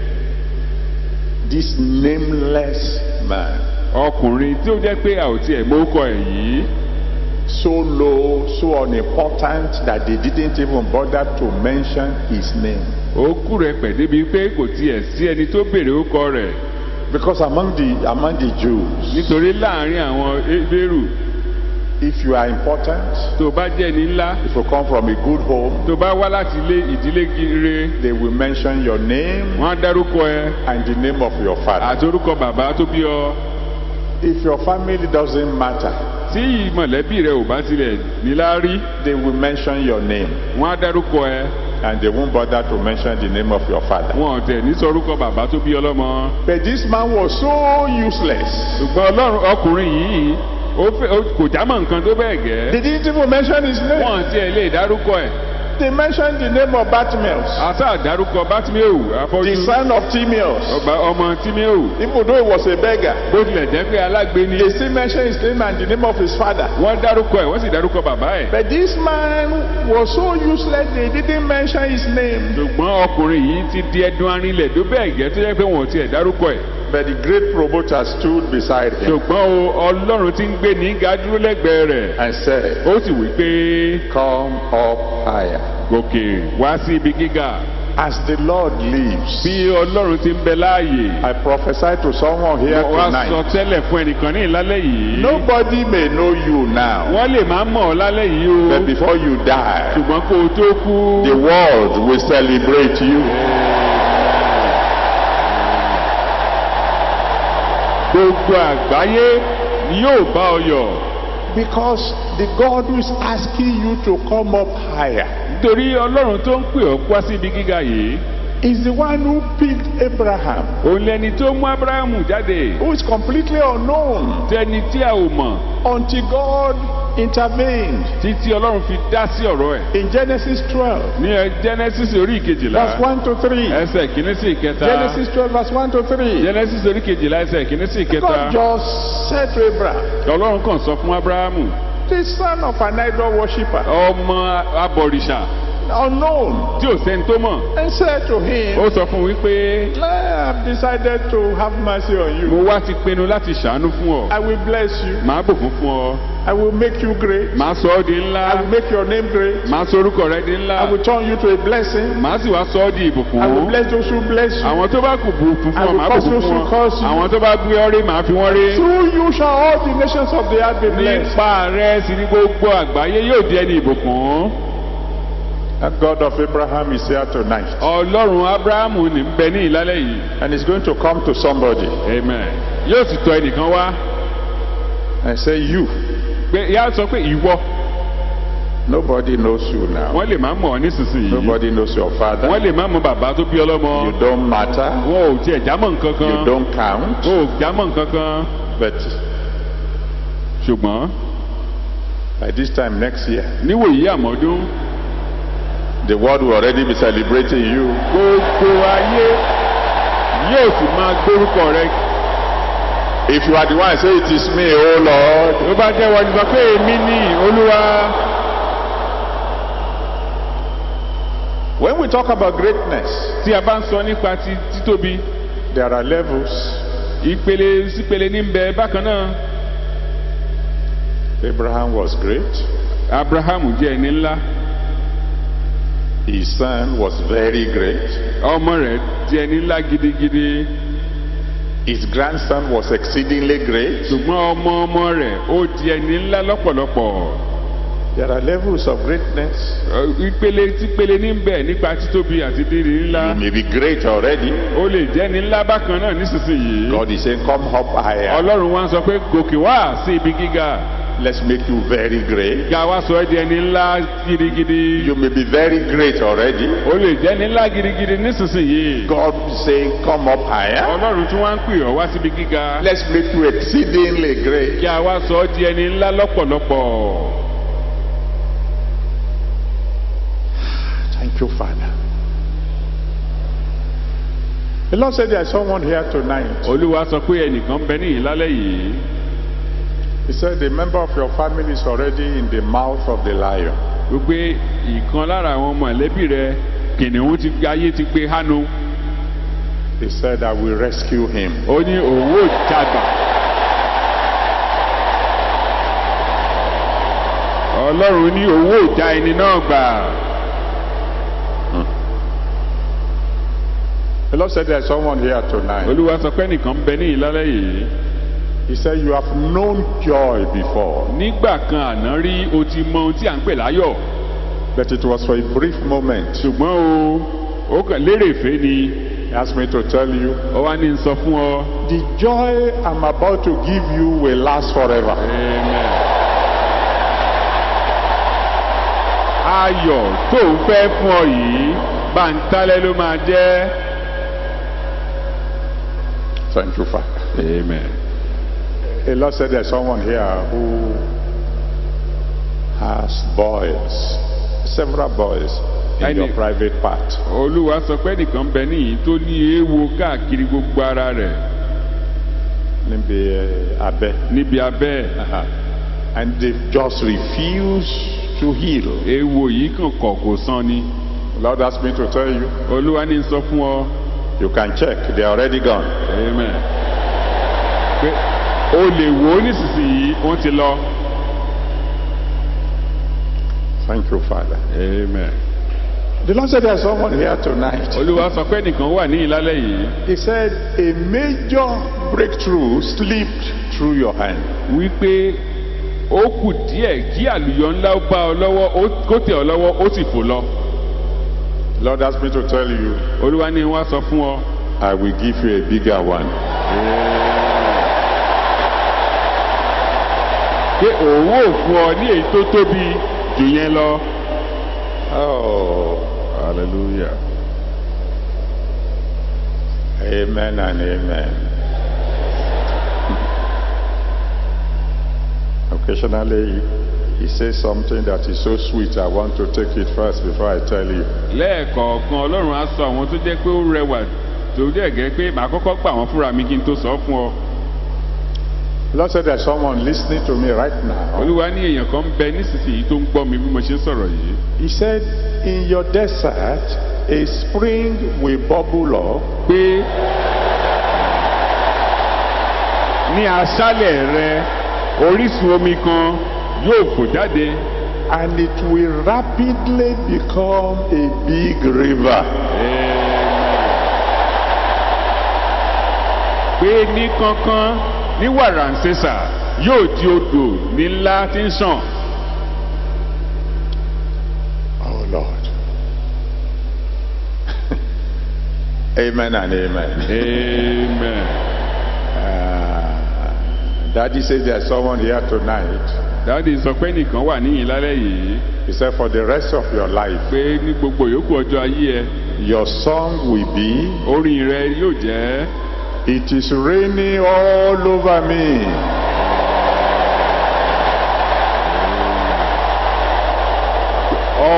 this nameless man, ọkùnrin tí ó jẹ́ pé a ò tiẹ̀ mórúkọ ẹ̀ yìí so low, so unimportant that they didn't even bother to mention his name. ó kú rẹ̀ pẹ̀ débi pé kò tiẹ̀ sí ẹni tó béèrè orúkọ rẹ̀ Because among the among the Jews, nítorí láàrin àwọn ebéèrú if you are important, tó bá jẹ́ ní ńlá if you come from a good home, tó bá wá láti ilé ìdílé gire they will mention your name wọ́n á dárúkọ ẹ and the name of your father. àti orúkọ bàbá tó bí ọ If your family doesn't matter, tí mọ̀lẹ́bí rẹ ò bá tilẹ̀ níláárí they will mention your name wọ́n á dárúkọ ẹ and they won't bother to mention the name of your father. wọn ò tẹ̀ ní sọ orúkọ bàbá tó bí ọlọ́mọ But this man was so useless. ṣùgbọ́n ọlọ́run ọkùnrin yìí ó fẹ́ ó- kò jámọ́ nǹkan tó bẹ́ẹ̀ gẹ́ They didn't even mention his name. wọn tiẹ̀ lè dárúkọ ẹ̀ They mentioned the name of Bartimaeus, àtà dárúkọ bátíméù the afọ́jú son of Timaeus. ọba ọmọ tíméù Even though he was a beggar, bó tilẹ̀ jẹ́ pé alágbe ni they still mentioned his name and the name of his father. wọ́n dárúkọ ẹ̀ wọ́n sì dárúkọ bàbá ẹ̀ But this man was so useless, they didn't mention his name. ṣùgbọ́n ọkùnrin yìí ti di ẹdun arinlẹ̀ tó bẹ́ẹ̀ gẹ́ tó jẹ́ pé wọn ò tiẹ̀ dárúkọ ẹ̀ But the great promoter stood beside him ṣùgbọ́n o ọlọ́run ti ń gbé ní ga dúró lẹ́gbẹ̀ẹ́ rẹ̀ and said, ó sì wí pé Come up higher. gòkè wá sí ibi gíga As the Lord lives, bí ọlọ́run ti ń bẹ láàyè I prophesy to someone here wá sọ tonight. tẹ́lẹ̀ fún ẹnìkan ní ìlálẹ́ yìí Nobody may know you now, wọ́n lè má mọ̀ ọ́ lálẹ́ yìí o but before you die, ṣùgbọ́n kó o tó kú the world will celebrate you. gbogbo àgbáyé ni yóò bá ọ yọ̀ Because the God who is asking you to come up higher nítorí ọlọ́run tó ń pè ọ́ wá sí ibi gíga yìí is the one who picked Abraham, òun lẹni tó mú abrahamu jáde who is completely unknown tẹni tí a ò mọ̀ until God intervened títí ọlọ́run fi dá sí ọ̀rọ̀ ẹ̀ in Genesis 12, ní ẹ genesis orí ìkejìlá verse 1 to 3. ẹsẹ̀ kìíní sí ìkẹta Genesis 12, verse 1 to 3. genesis orí ìkejìlá ẹsẹ̀ kìíní sí ìkẹta God just said to Abraham, ọlọ́run kàn sọ fún abrahamu the son of an idol worshiper, ọmọ abọ̀rìṣà unknown, tí ò sẹ́ni tó mọ̀ and said to him, ó sọ fún un wípé I have decided to have mercy on you. mo wá ti pinnu láti ṣàánú fún ọ I will bless you. màá bùkún fún ọ I will make you great. màá sọ ọ́ di ńlá I will make your name great. màá sọ orúkọ rẹ di ńlá I will turn you to a blessing. màá sì wá sọ ọ́ di ìbùkún I will bless those who bless you. àwọn tó bá kù bùkún I fún ọ will màá curse bùkún those fún who ọ curse you. àwọn tó bá gbé ọ rí màá fi wọ́n rí Through you shall all the nations of the earth be blessed. nípa rẹ sì ni gbogbo àgbáyé yóò di ẹni ìbùkún The God of Abraham is here tonight. ọlọ́run abrahamu ní ń bẹ ní ìlálẹ́ yìí And he's going to come to somebody amen yóò sì tọ ẹnìkan wá and say, You. pé yá sọ pé ìwọ Nobody knows you now. wọ́n lè má mọ̀ ọ́ nísinsìnyí Nobody knows your father. wọ́n lè má mọ bàbá tó bí ọlọ́mọ You don't matter. wọn ò tiẹ̀ jámọ̀ nǹkan kan You don't count. wọn ò jámọ̀ nǹkan kan But ṣùgbọ́n By this time next year, níwòyí àmọ́dún the world will already be celebrating you. gbogbo ayé yóò sì máa gbórúkọ rẹ If you are the one say it is me, oh Lord, tó bá jẹ́ wọ́n ti sọ pé èmi ní olúwa when we talk about greatness, tí a bá ń sọ nípa ti títóbi there are levels. ìpele sípele ní bẹ bákan náà Abraham was great. abrahamu jẹ́ ẹni ńlá His son was very great. ọmọ rẹ̀ jẹ́ ẹni ńlá gidigidi His grandson was exceedingly great. ṣùgbọ́n ọmọ ọmọ rẹ̀ ó di ẹni ńlá lọ́pọ̀lọpọ̀ There are levels of greatness. Ọ, ìpele sípele ní bẹ nípa títóbi àti dídì ńlá You may be great already. ó lè jẹ́ ẹni ńlá bákan náà nísinsìnyí God is saying, Come up higher. ọlọ́run wá ń sọ pé gòkè wá sí ibi gíga Let's make you very great. ga wá sọ ẹ́ di ẹni ńlá gidigidi You may be very great already. ó lè jẹ́ ẹni ńlá gidigidi nísinsìnyí God is saying, Come up higher. ọlọ́run tún wá ń pè ọ́ wá síbi gíga Let's make you exceedingly great. kí a wá sọ ọ́ di ẹni ńlá lọ́pọ̀lọpọ̀ Thank you, Father. The Lord said there's someone here tonight. olúwa sọ pé ẹnìkan bẹ níyìn lálẹ́ yìí He said a member of your family is already in the mouth of the lion. gbogbo ìkan lára àwọn mọ̀lẹ́bí rẹ kìnìún ti ayé ti gbé hánu He said, I will rescue him. ó ní òun ò jagbà ọlọ́run ní òun ò já ẹni náà gbà The Lord said there's someone here tonight. olúwa sọ pé ẹnìkan bẹ níyìn lálẹ́ yìí He said, You have known joy before, nígbà kan àná rí o ti mọ ohun tí à ń pè láyọ̀ but it was for a brief moment. ṣùgbọ́n o ó kàn lérèfé ni He asked me to tell you, ó wá ní sọ fún ọ. the joy I'm about to give you will last forever. Amen. ayọ̀ tó ń fẹ́ fún ọ yìí bàǹtálẹ́ ló máa jẹ́. Thank you, Father. Amen. The Lord said there's someone here who has boys, several boys in Any- your private part. olúwa sọ pé nìkan bẹ níyìí tó ní eéwo káàkiri gbogbo ara rẹ̀ Níbi eh, abẹ́. níbi abẹ́ Uh-huh. And they've just refused to heal. eéwo yìí kàn kọ̀ kò san ni. The Lord asked me to tell you, olúwa ní sọ fún ọ. you can check, they're already gone. Amen. pé o lè wò ó nísinsìnyí wọ́n ti lọ. Thank you, Father. Amen. The Lord said there's someone here tonight. olúwa sọ pé nìkan wà ní ìlálẹ́ yìí. He said a major breakthrough slipped through your hand. wípé ó kù díẹ̀ kí àlùyọ ńlá ó bá ọ lọ́wọ́ ó- kó tẹ̀ ọ lọ́wọ́ ó sì fò lọ. The Lord asked me to tell you, olúwa ní wá sọ fún ọ. I will give you a bigger one. pé òun ò fún ọ ní èyí tó tóbi jù yẹn lọ. Oh, hallelujah. amen and amen. Occasionally, he says something that is so sweet. I want to take it first before I tell you. lẹ́ẹ̀kọ̀ọ̀kan ọlọ́run á sọ àwọn tó jẹ́ pé ó rẹwà tó dẹ̀ gẹ́ pé màá kọ́kọ́ gbà wọ́n fúnra mi kí n tó sọ ọ́ fún ọ. The Lord said there's someone listening to me right now. olúwa ní èèyàn kan ń bẹ nísinsìnyí tó ń gbọ́ mi bí mo ṣe ń sọ̀rọ̀ yìí. He said, In your desert, a spring will bubble up pé ní aṣálẹ̀ rẹ orísun omi kan yóò fò jáde and it will rapidly become a big river. pé ní kánkán ní wàràǹsẹ̀sà yóò di odò ní ńlá tí ń sàn. Oh Lord. amen and amen. amen. Uh, Daddy says there's someone here tonight. dáàdi sọ pé nìkan wà níyìn lálẹ́ yìí He said, For the rest of your life, pé ní gbogbo yòókù ọjọ́ ayé ẹ your song will be, orin rẹ yóò jẹ́ It is raining all over me.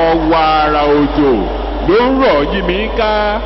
ọ̀wàrà òjò ló ń rọ̀ yí mi ká.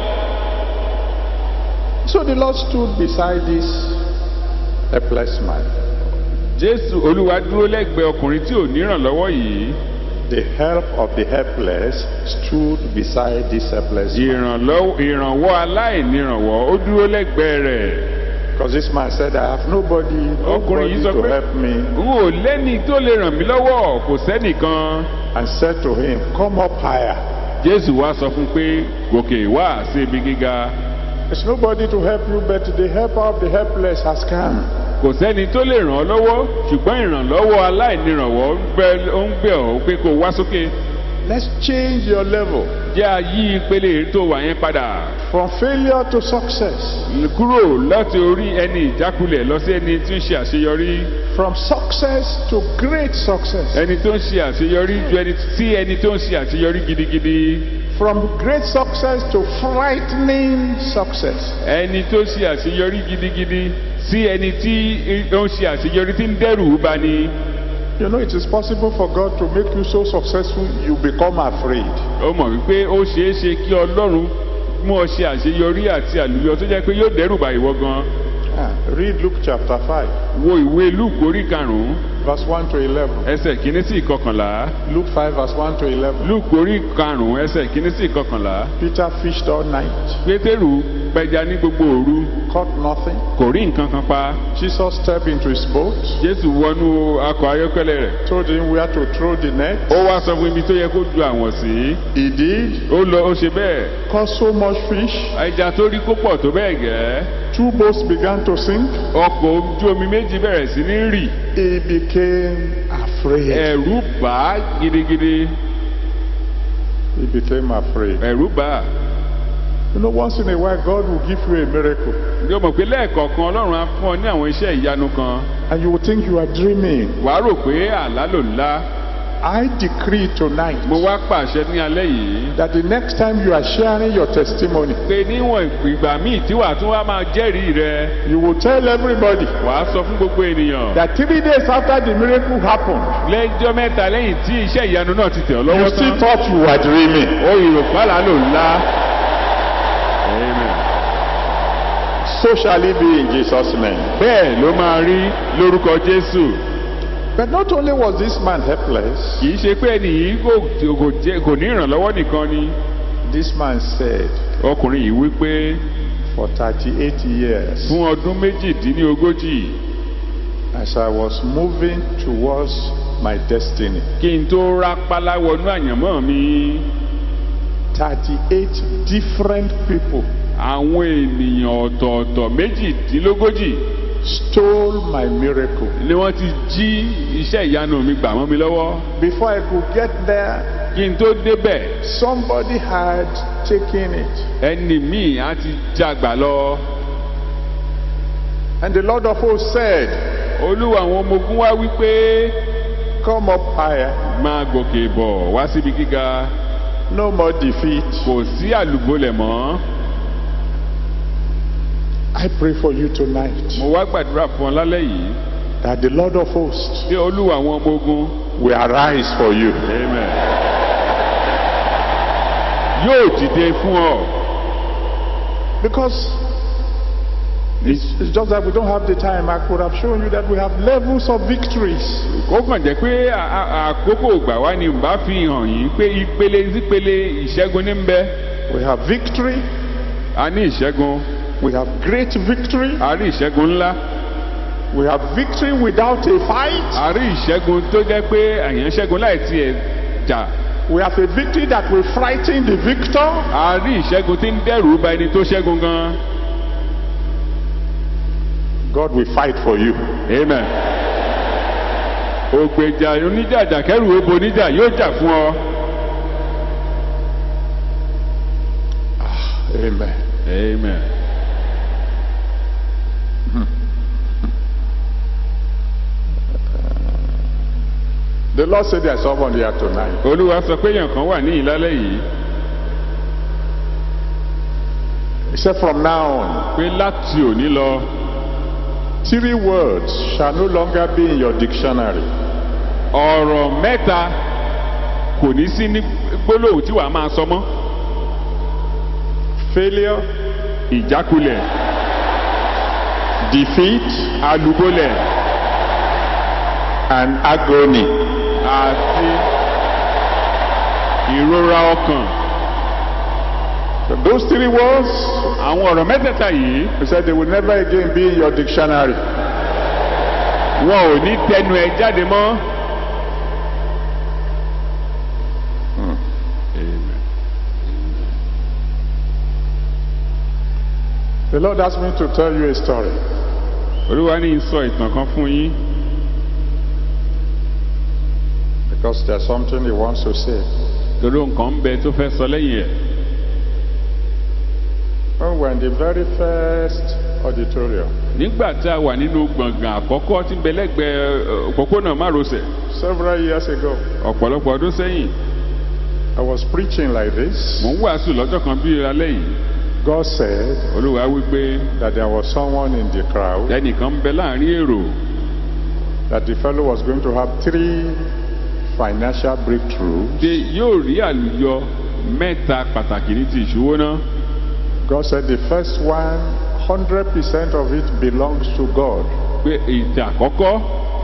So the Lord stood beside this helpless man. jésù olúwa dúró lẹ́gbẹ̀ẹ́ ọkùnrin tí ò nírànlọ́wọ́ yìí. The help of the helpless stood beside this helpless man. ìrànlọ́wọ́ ìrànwọ́ aláìnírànwọ́ ó dúró lẹ́gbẹ̀ẹ́ rẹ̀. Because this man said, I have nobody, ọkùnrin nobody yìí sọ to pé help me. n ò lẹ́ni tó lè ràn mí lọ́wọ́ kò sẹ́nìkan. And said to him, Come up higher. jésù wá sọ fún un pé gòkè wá sí ibi gíga. There's nobody to help you, but the helper of the helpless has come. kò sẹ́ni tó lè ràn ọ́ lọ́wọ́ ṣùgbọ́n ìrànlọ́wọ́ aláìnírànwọ́ ń bẹ- ó ń bẹ̀ ọ́ pé kó wá sókè. Let's change your level jẹ́ àyí ìpele tó wà yẹn padà. from failure to success, kúrò láti orí ẹni ìjákulẹ̀ lọ sí ẹni tí ń ṣe àṣeyọrí. from success to great success, ẹni tó ń ṣe àṣeyọrí ju ẹni sí ẹni tó ń ṣe àṣeyọrí gidigidi. from great success to frightening success. ẹni tó ń ṣe àṣeyọrí gidigidi sí ẹni tí ó ń ṣe àṣeyọrí tí ń dẹ́rù bá ní. You know, it is possible for God to make you so successful you become afraid. ó mọ̀ wípé ó ṣeé ṣe kí ọlọ́run mú ọ ṣe àṣeyọrí àti àlùyọ tó jẹ́ pé yóò dẹ́rù bá ìwọ gan. Ah, read Luke chapter 5, wo ìwé luke orí karùn-ún verse 1 to 11. ẹsẹ̀ kìíní sí ìkọkànlá. Luke 5, verse 1 to 11. luke orí karùn-ún ẹsẹ̀ kìíní sí ìkọkànlá. Peter fished all night, pétérù pẹja ní gbogbo òru caught nothing. kò rí nǹkan kan pa. Jesus stepped into his boat, jésù wọnú akọ ayọ́kẹ́lẹ́ rẹ̀. told him where to throw the net. ó wá sọ fún ibi tó yẹ kó ju àwọn sí. He did, ó lọ ó ṣe bẹ́ẹ̀. caught so much fish. ẹja tó rí kó pọ̀ tó bẹ́ẹ̀ gẹ́. Two boats began to sink. ọkọ̀ ojú omi méjì bẹ̀rẹ̀ sí ní rì. He became afraid. ẹ̀rù bà á gidigidi. He became afraid. ẹ̀rù bà á. You know, once in a while, God will give you a miracle. yóò mọ̀ pé lẹ́ẹ̀kọ̀ọ̀kan ọlọ́run á fún ọ ní àwọn iṣẹ́ ìyanu kan. And you will think you are dreaming. wàá rò pé àlá ló ńlá. I decree tonight mo wá pàṣẹ ní alẹ́ yìí. that the next time you are sharing your testimony, pé níwọ̀n ìgbà míì tí wàá tún wá máa jẹ́rìí rẹ. you will tell everybody wàá sọ fún gbogbo ènìyàn. that three days after the miracle happened, lẹ́jọ́ mẹ́ta lẹ́yìn tí iṣẹ́ ìyanu náà ti tẹ̀ ọ́ you lọ́wọ́ still tán. thought you were dreaming. ó ìròpá àlá ló ńlá. Amen. So shall it be in Jesus' name. bẹ́ẹ̀ ló máa rí lórúkọ jésù. But not only was this man helpless, kì í ṣe pé ẹni yìí kò kò jẹ́- kò ní ìrànlọ́wọ́ nìkan ni. this man said, ọkùnrin yìí wí pé For 38 years, fún ọdún méjìdínlógójì as I was moving towards my destiny, kí n tó rápálá wọnú àyànmọ́ mi 38 different people àwọn ènìyàn ọ̀tọ̀ọ̀tọ̀ méjìdínlógójì stole my miracle. ni wọ́n ti jí iṣẹ́ ìyanu mi gbà mọ́ mi lọ́wọ́ Before I could get there, kí n tó débẹ̀ somebody had taken it. ẹni míì á ti jagbà lọ And the Lord of hosts said, olúwa àwọn ọmọ ogun wá wí pé Come up higher, máa gòkè bọ̀ wá síbi gíga no more defeat. kò sí àlùbọ́lẹ̀ mọ́ I pray for you tonight mo wá gbàdúrà fún ọ lálẹ́ yìí that the Lord of hosts pé olúwa àwọn ọmọ ogun will arise for you. amen yóò dìde fún ọ Because it's, it's just that we don't have the time. I could have shown you that we have levels of victories. kó kàn jẹ́ pé à- à- àkókò gbà wá ni bá fi hàn yín pé ìpele sípele ìṣẹ́gun ní ń bẹ We have victory, a ní ìṣẹ́gun we have great victory, a rí ìṣẹ́gun ńlá we have victory without a fight, a rí ìṣẹ́gun tó jẹ́ pé àyàn ṣẹ́gun láì tiẹ̀ jà we have a victory that will frighten the victor. a rí ìṣẹ́gun tí ń dẹ́rù ba ẹni tó ṣẹ́gun gan God will fight for you. amen ògbèjà oníjàjà kẹrù obo oníjà yóò jà fún ọ Amen. amen The Lord said there's someone here tonight. olúwa sọ pé èèyàn kan wà ní ìlálẹ́ yìí He said, From now on, pé láti òní lọ three words shall no longer be in your dictionary. ọ̀rọ̀ mẹ́ta kò ní sí ní gbólóhùn tí wàá máa sọ mọ́ failure, ìjákulẹ̀ defeat, alùbọ́lẹ̀ and agony. àti ìrora ọkàn So those three words, àwọn ọ̀rọ̀ mẹ́tẹ̀ẹ̀ta yìí he said they will never again be in your dictionary. wọn ò ní tẹnu ẹ jáde mọ́. The Lord asked me to tell you a story. olúwa ní sọ ìtàn kan fún yín Because there's something he wants to say. torí nǹkan ń bẹ tó fẹ́ sọ lẹ́yìn ẹ̀. When we were in the very first auditorium, nígbà tí a wà nínú gbọ̀ngàn àkọ́kọ́ tí ń bẹ lẹ́gbẹ̀ẹ́ ẹ, òpópónà márosẹ̀ several years ago, ọ̀pọ̀lọpọ̀ ọdún sẹ́yìn I was preaching like this. mò ń wàásù lọ́jọ́ kan bí alẹ́ yìí God said olúwa wípé that there was someone in the crowd, ẹnìkan ń bẹ láàrin èrò that the fellow was going to have three financial breakthroughs. pé yóò rí àlùyọ mẹ́ta pàtàkì ní ti ìṣòwò náà God said the first one, 100% of it belongs to God. pé ìtẹ̀ àkọ́kọ́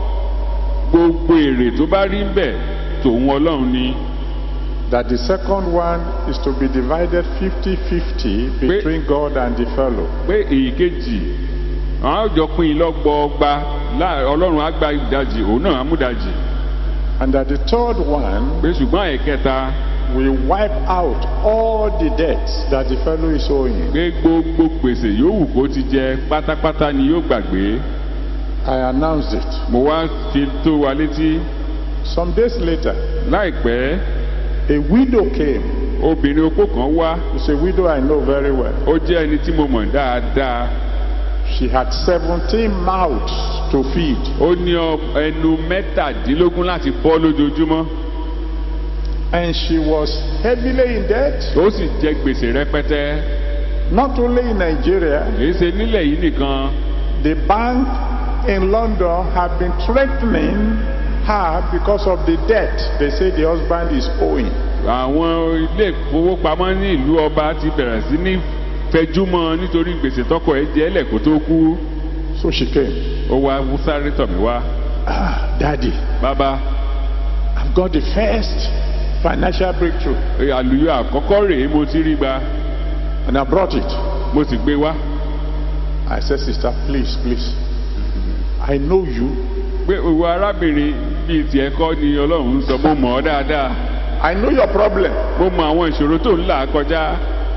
gbogbo èrè tó bá rí ń bẹ̀ tòun ọlọ́run ni That the second one is to be divided 50-50 between God and the fellow. pé èyíkejì àwọn àjọ pín in lọ́gbọọgba láà- ọlọ́run á gba ìdajì òun náà á mú ìdajì And that the third one pé ṣùgbọ́n ẹ̀kẹta will wipe out all the debts that the fellow is owing. pé gbogbo gbèsè yòówù kó ti jẹ pátápátá ni yóò gbàgbé I announced it. mo wá fi tó wa létí Some days later, láìpẹ́ a widow came. obìnrin opó kan wá It's a widow I know very well. ó jẹ́ ẹni tí mo mọ̀ dáadáa She had 17 mouths to feed. ó ní ọ- ẹnu mẹ́tàdínlógún láti bọ́ lójoojúmọ́ And she was heavily in debt, ó sì jẹ gbèsè rẹpẹtẹ not only in Nigeria. kìí ṣe nílẹ̀ yìí nìkan The bank in London have been threatening her because of the debt they say the husband is owing. àwọn ilé ìfowópamọ́ ní ìlú ọba ti bẹ̀rẹ̀ sí ní fẹjúmọ́ nítorí gbèsè tọkọ ẹ̀ jẹ́ ẹlẹ́kó tó kú So she came. ó wá sáré tọ̀ mí wá Ah, Daddy, bàbá I've got the first financial breakthrough. àlùyọ àkọ́kọ́ rèé mo ti rí gba And I brought it. mo sì gbé wá I said, Sister, please, please. I know you. pé òwò arábìnrin bíi tiẹ̀ kọ́ ni ọlọ́run ń sọ mo mọ̀ ọ́ dáadáa I know your problem. mo mọ àwọn ìṣòro tó ń là kọjá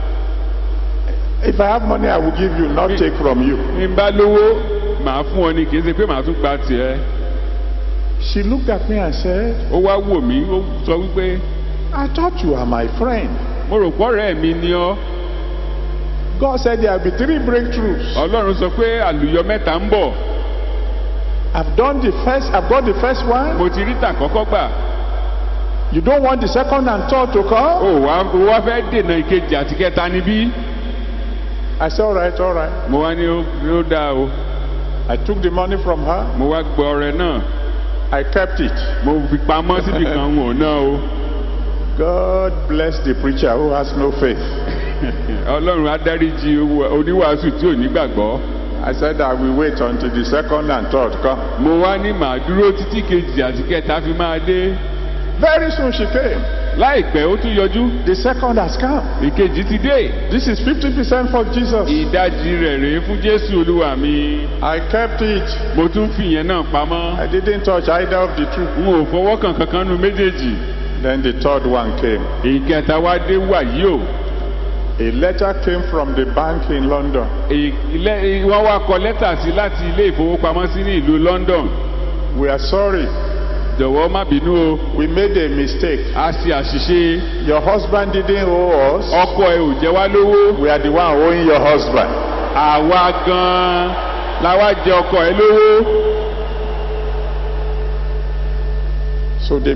If I have money, I will give you, not take from you. ní bá lówó màá fún ọ ni kì í ṣe pé màá tún gba tiẹ̀ She looked at me and said, ó wá wò mí ó sọ wípé I thought you are my friend. mo rò pọ́rẹ́ mi ni ọ́ God said there will be three breakthroughs. ọlọ́run sọ pé àlùyọ mẹ́ta ń bọ̀ I've done the first, I've got the first one. mo ti rí tàkọ́kọ́ gbà You don't want the second and third to ó come? wá ó wá fẹ́ dènà ìkejì àti kẹta níbí I said, all right, all right. mo wá ní ó ó dáa o I took the money from her. mo wá gbọ́ ọrẹ náà I kept it. mo fi pamọ́ síbi kan wò náà o God bless the preacher who has no faith. ọlọ́run á dáríjì owó- oníwàásù tí ò ní gbàgbọ́ I said I will wait until the second and third come. mo wá ní màá dúró títí kejì àti kẹta fi máa dé Very soon she came. láìpẹ́ ó tún yọjú The second has come. ìkejì ti dé This is 50% for Jesus. ìdajì rẹ̀ rèé fún jésù olúwa mi I kept it. mo tún fìyẹn náà pamọ́ I didn't touch either of the two. n ò fọwọ́ kàn kankan nu méjèèjì Then the third one came. ìkẹta wá dé wàyí o A letter came from the bank in London. Ilé- wọ́n wá kọ lẹ́tà sí láti ilé ìfowópamọ́sí ní ìlú London We are sorry. jọ̀wọ́ má bínú o We made a mistake. a ṣe àṣìṣe Your husband didn't owe us. ọkọ ẹ ò jẹ wá lówó We are the one owing your husband. àwa gan-an la wá jẹ ọkọ ẹ lówó So they.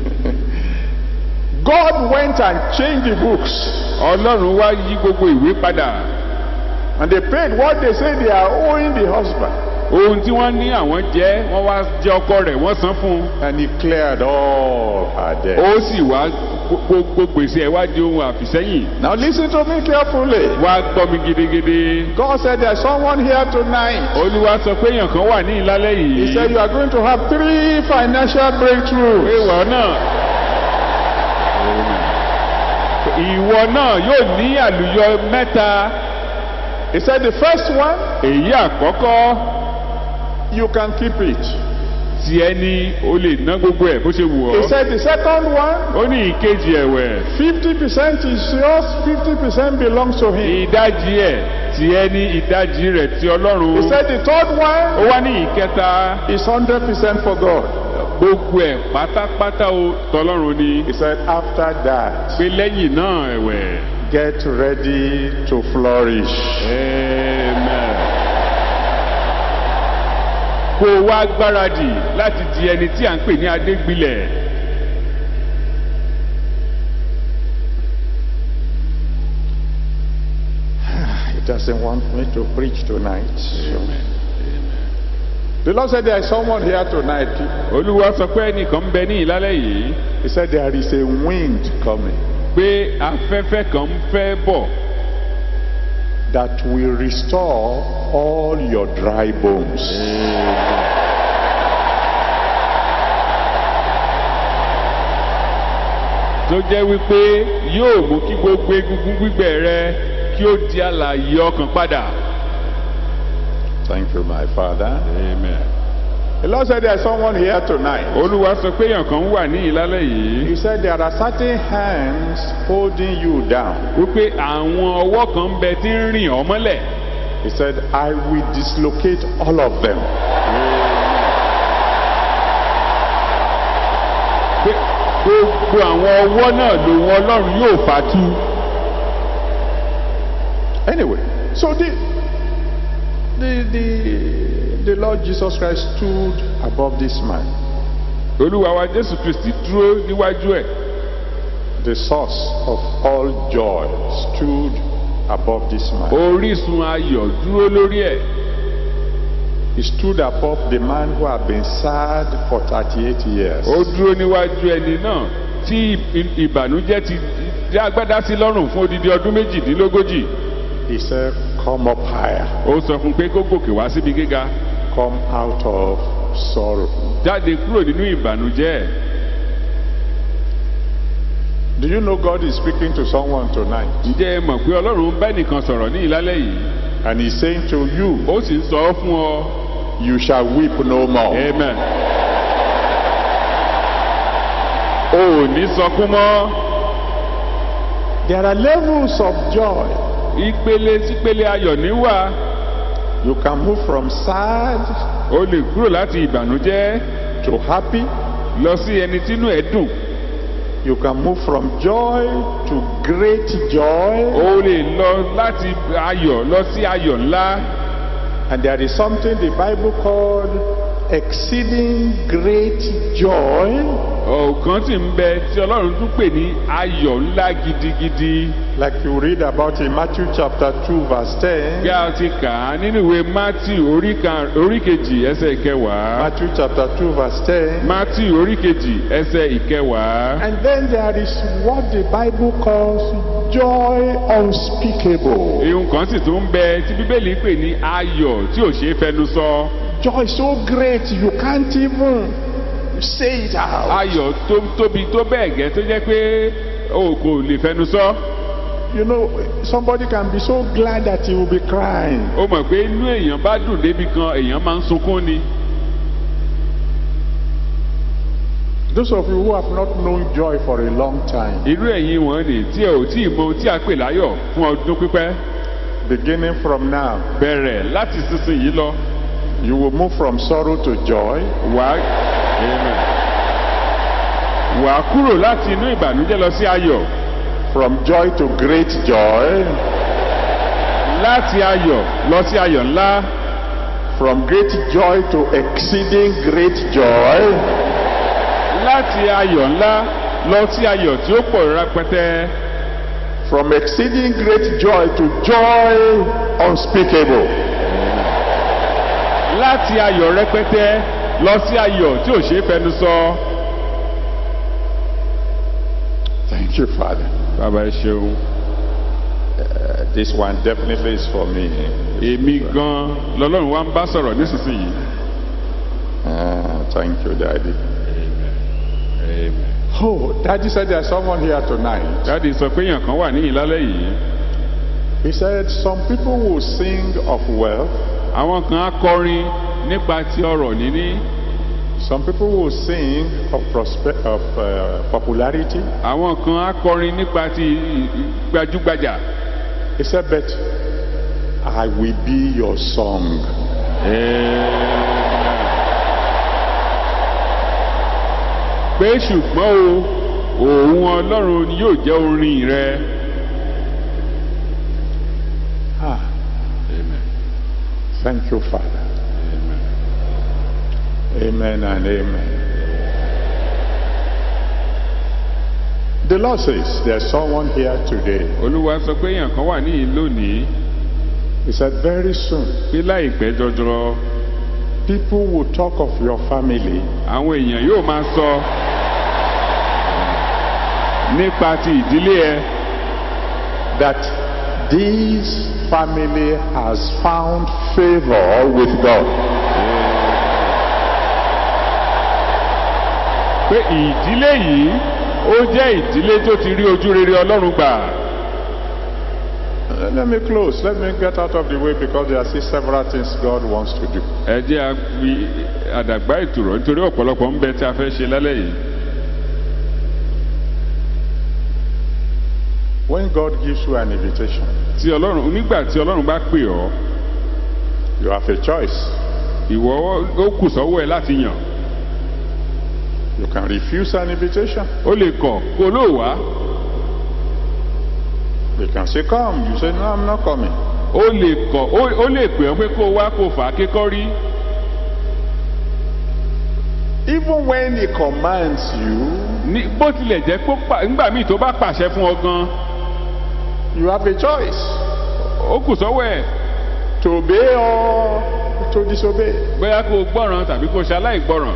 God went and changed the books. ọlọ́run wá yí gbogbo ìwé padà And they paid what they say they are owing the husband. ohun tí wọ́n ní àwọn jẹ́ wọ́n wá jẹ́ ọkọ rẹ̀ wọ́n san fún un and he cleared all her debts. ó sì wá gbogbo gbèsè ẹ̀ wá di ohun àfìsẹ́yìn Now listen to me carefully. wá gbọ́ mi gidigidi. God said there's someone here tonight. olúwa sọ pé èèyàn kan wà ní ìlálẹ́ He yìí said you are going to have three financial pé breakthroughs. ìwọ náà ìwọ náà yóò ní àlùyọ mẹ́ta He said the first one, èyí àkọ́kọ́ you can keep it. tí ẹni o lè ná gbogbo ẹ̀ bó ṣe wù He ọ́ said the second one, ó ní ìkejì ẹ̀wẹ̀ 50% is yours, 50% belongs to him. ìdajì ẹ̀ tí ẹni ìdajì rẹ̀ ti He ọlọ́run said the third ó one wá ní ìkẹta is 100% for God. gbogbo ẹ̀ pátápátá o tọlọ́run ni He said after that, pé lẹ́yìn náà ẹ̀wẹ̀ get ready to flourish. amen. kó o wá gbáradì láti di ẹni tí à ń pè ní adégbìlẹ̀. He doesn't want me to preach tonight. So. The Lord said there is someone here tonight. olúwa sọ pé ẹnìkan ń bẹ ní ìlálẹ́ yìí He said there is a wind coming pé afẹ́fẹ́ kan ń fẹ́ bọ̀ that will restore all your dry bones. tó jẹ́ wípé yóò mú kí gbogbo egungun gbígbẹ rẹ kí ó di àlàyé ọkàn padà. Thank you, my Father. amen. The Lord said there is someone here tonight. olúwa sọ pé èèyàn kan wà ní ìlálẹ́ yìí He said there are certain hands holding you down. wípé àwọn ọwọ́ kan ń bẹ tí ń rìn ọ́ mọ́lẹ̀. He said, I will dislocate all of them. pé gbogbo àwọn ọwọ́ náà lòun ọlọ́run yóò fàtú. Anyway, so the, the, the, the Lord Jesus Christ stood above this man, olúwa wa jésù kristi dúró níwájú ẹ̀ the source of all joy, stood above this man. orísun ayọ̀ dúró lórí ẹ̀ He stood above the man who had been sad for 38 years. ó dúró níwájú ẹni náà tí ì- ìbànújẹ́ ti dá agbádá sí lọ́rùn fún odidi ọdún méjìdínlógójì He said, Come up higher, ó sọ fún un pé kó gòkè wá síbi gíga come out of sorrow. jáde kúrò nínú ìbànújẹ́ Do you know God is speaking to someone tonight? ǹjẹ́ ẹ mọ̀ pé ọlọ́run ń bá nìkan sọ̀rọ̀ ní ìlálẹ́ yìí And He's saying to you, ó sì ń sọ ọ́ fún ọ You shall weep no more. amen o ò ní sọkún mọ́ There are levels of joy. ìpele sípele ayọ̀ níwà You can move from sad o lè kúrò láti ìbànújẹ́ to happy. lọ sí ẹni tínú ẹ̀ dùn You can move from joy to great joy. o lè lọ láti ayọ̀ lọ sí ayọ̀ ńlá And there is something the Bible called exceeding great joy. ọ̀kan sì ń bẹ tí ọlọ́run tún pè ní ayọ̀ ńlá gidigidi Like you read about in Matthew chapter 2, verse 10. bí a ti kà á nínú ìwé matthew orí kan- orí kejì ẹsẹ̀ ìkẹwàá Matthew chapter 2, verse 10. matthew orí kejì ẹsẹ̀ ìkẹwàá And then there is what the Bible calls joy unspeakable. ihun kan sì tún ń bẹ tí bíbélì pè ní ayọ̀ tí ò ṣeé fẹnu sọ Joy so great you can't even say it out. ayọ̀ tó tóbi tó bẹ́ẹ̀ gẹ́ tó jẹ́ pé o kò lè fẹnu sọ You know, somebody can be so glad that he will be crying. o mọ̀ pé inú èèyàn bá dùn débi kan èèyàn máa ń sunkún ni Those of you who have not known joy for a long time, irú ẹ̀yin wọn ni tí ẹ ò tí ì mọ ohun tí a pè láyọ̀ fún ọdún pípẹ́ beginning from now, bẹ̀rẹ̀ láti sísìnyí lọ you will move from sorrow to joy, wà Amen. wà á kúrò láti inú ìbànújẹ́ lọ sí ayọ̀ from joy to great joy, láti ayọ̀ lọ sí ayọ̀ ńlá from great joy to exceeding great joy, láti ayọ̀ ńlá lọ sí ayọ̀ tí ó pọ̀ rẹpẹtẹ from exceeding great joy to joy unspeakable. láti ayọ̀ rẹpẹtẹ lọ sí ayọ̀ tí ò ṣeé fẹnu sọ. Thank you, Father. bàbá ẹ ṣeun Uh, this one definitely is for me. èmi gan lọlọ́run wa ń bá sọ̀rọ̀ nísinsìnyí. Uh, thank you, Daddy. Amen. Oh, Daddy said there's someone here tonight. dáàdi sọ pé èèyàn kan wà níyìn lálẹ́ yìí He said some people will sing of wealth, àwọn kan á kọrin nípa ti ọrọ̀ níní some people will sing of, prosper- of uh, popularity. àwọn kan á kọrin nípa ti gbajúgbajà. He said, but I will be your song. pé ṣùgbọ́n o òun ọlọ́run ni yóò jẹ́ orin rẹ. Ah, thank you, Father. Amen and amen. The Lord says there's someone here today. olúwa sọ pé èèyàn kan wà níyìn lónìí He said, very soon, pé láìpẹ́ jọjọ people will talk of your family àwọn èèyàn yóò máa sọ nípa ti ìdílé ẹ that this family has found favor with God. pé ìdílé yìí ó jẹ́ ìdílé tó ti rí ojú rere ọlọ́run gbà. Uh, Let me close. Let me get out of the way because there are still several things God wants to do. ẹ jẹ́ a fi àdàgbà ìtùrọ̀ nítorí ọ̀pọ̀lọpọ̀ ń bẹ tí a fẹ́ ṣe lálẹ́ yìí. When God gives you an invitation, tí ọlọ́run nígbà tí ọlọ́run bá pè ọ́ you have a choice. ìwọ ó kù sọ́wọ́ ẹ láti yàn You can refuse an invitation. ó lè kọ̀ kó ló wá You can say, Come. You say, No, I'm not coming. ó lè kọ̀ ó ó lè pè ọ́ pé kó o wá kó o fà á kékọ́rí Even when He commands you, ní bó tilẹ̀ jẹ́ pé ó pa- nígbà míì tó bá pàṣẹ fún ọ gan you have a choice ó kù sọ́wọ́ ẹ̀ to obey or to disobey. bóyá kó o gbọ́ràn tàbí kó o ṣe aláìgbọ́ràn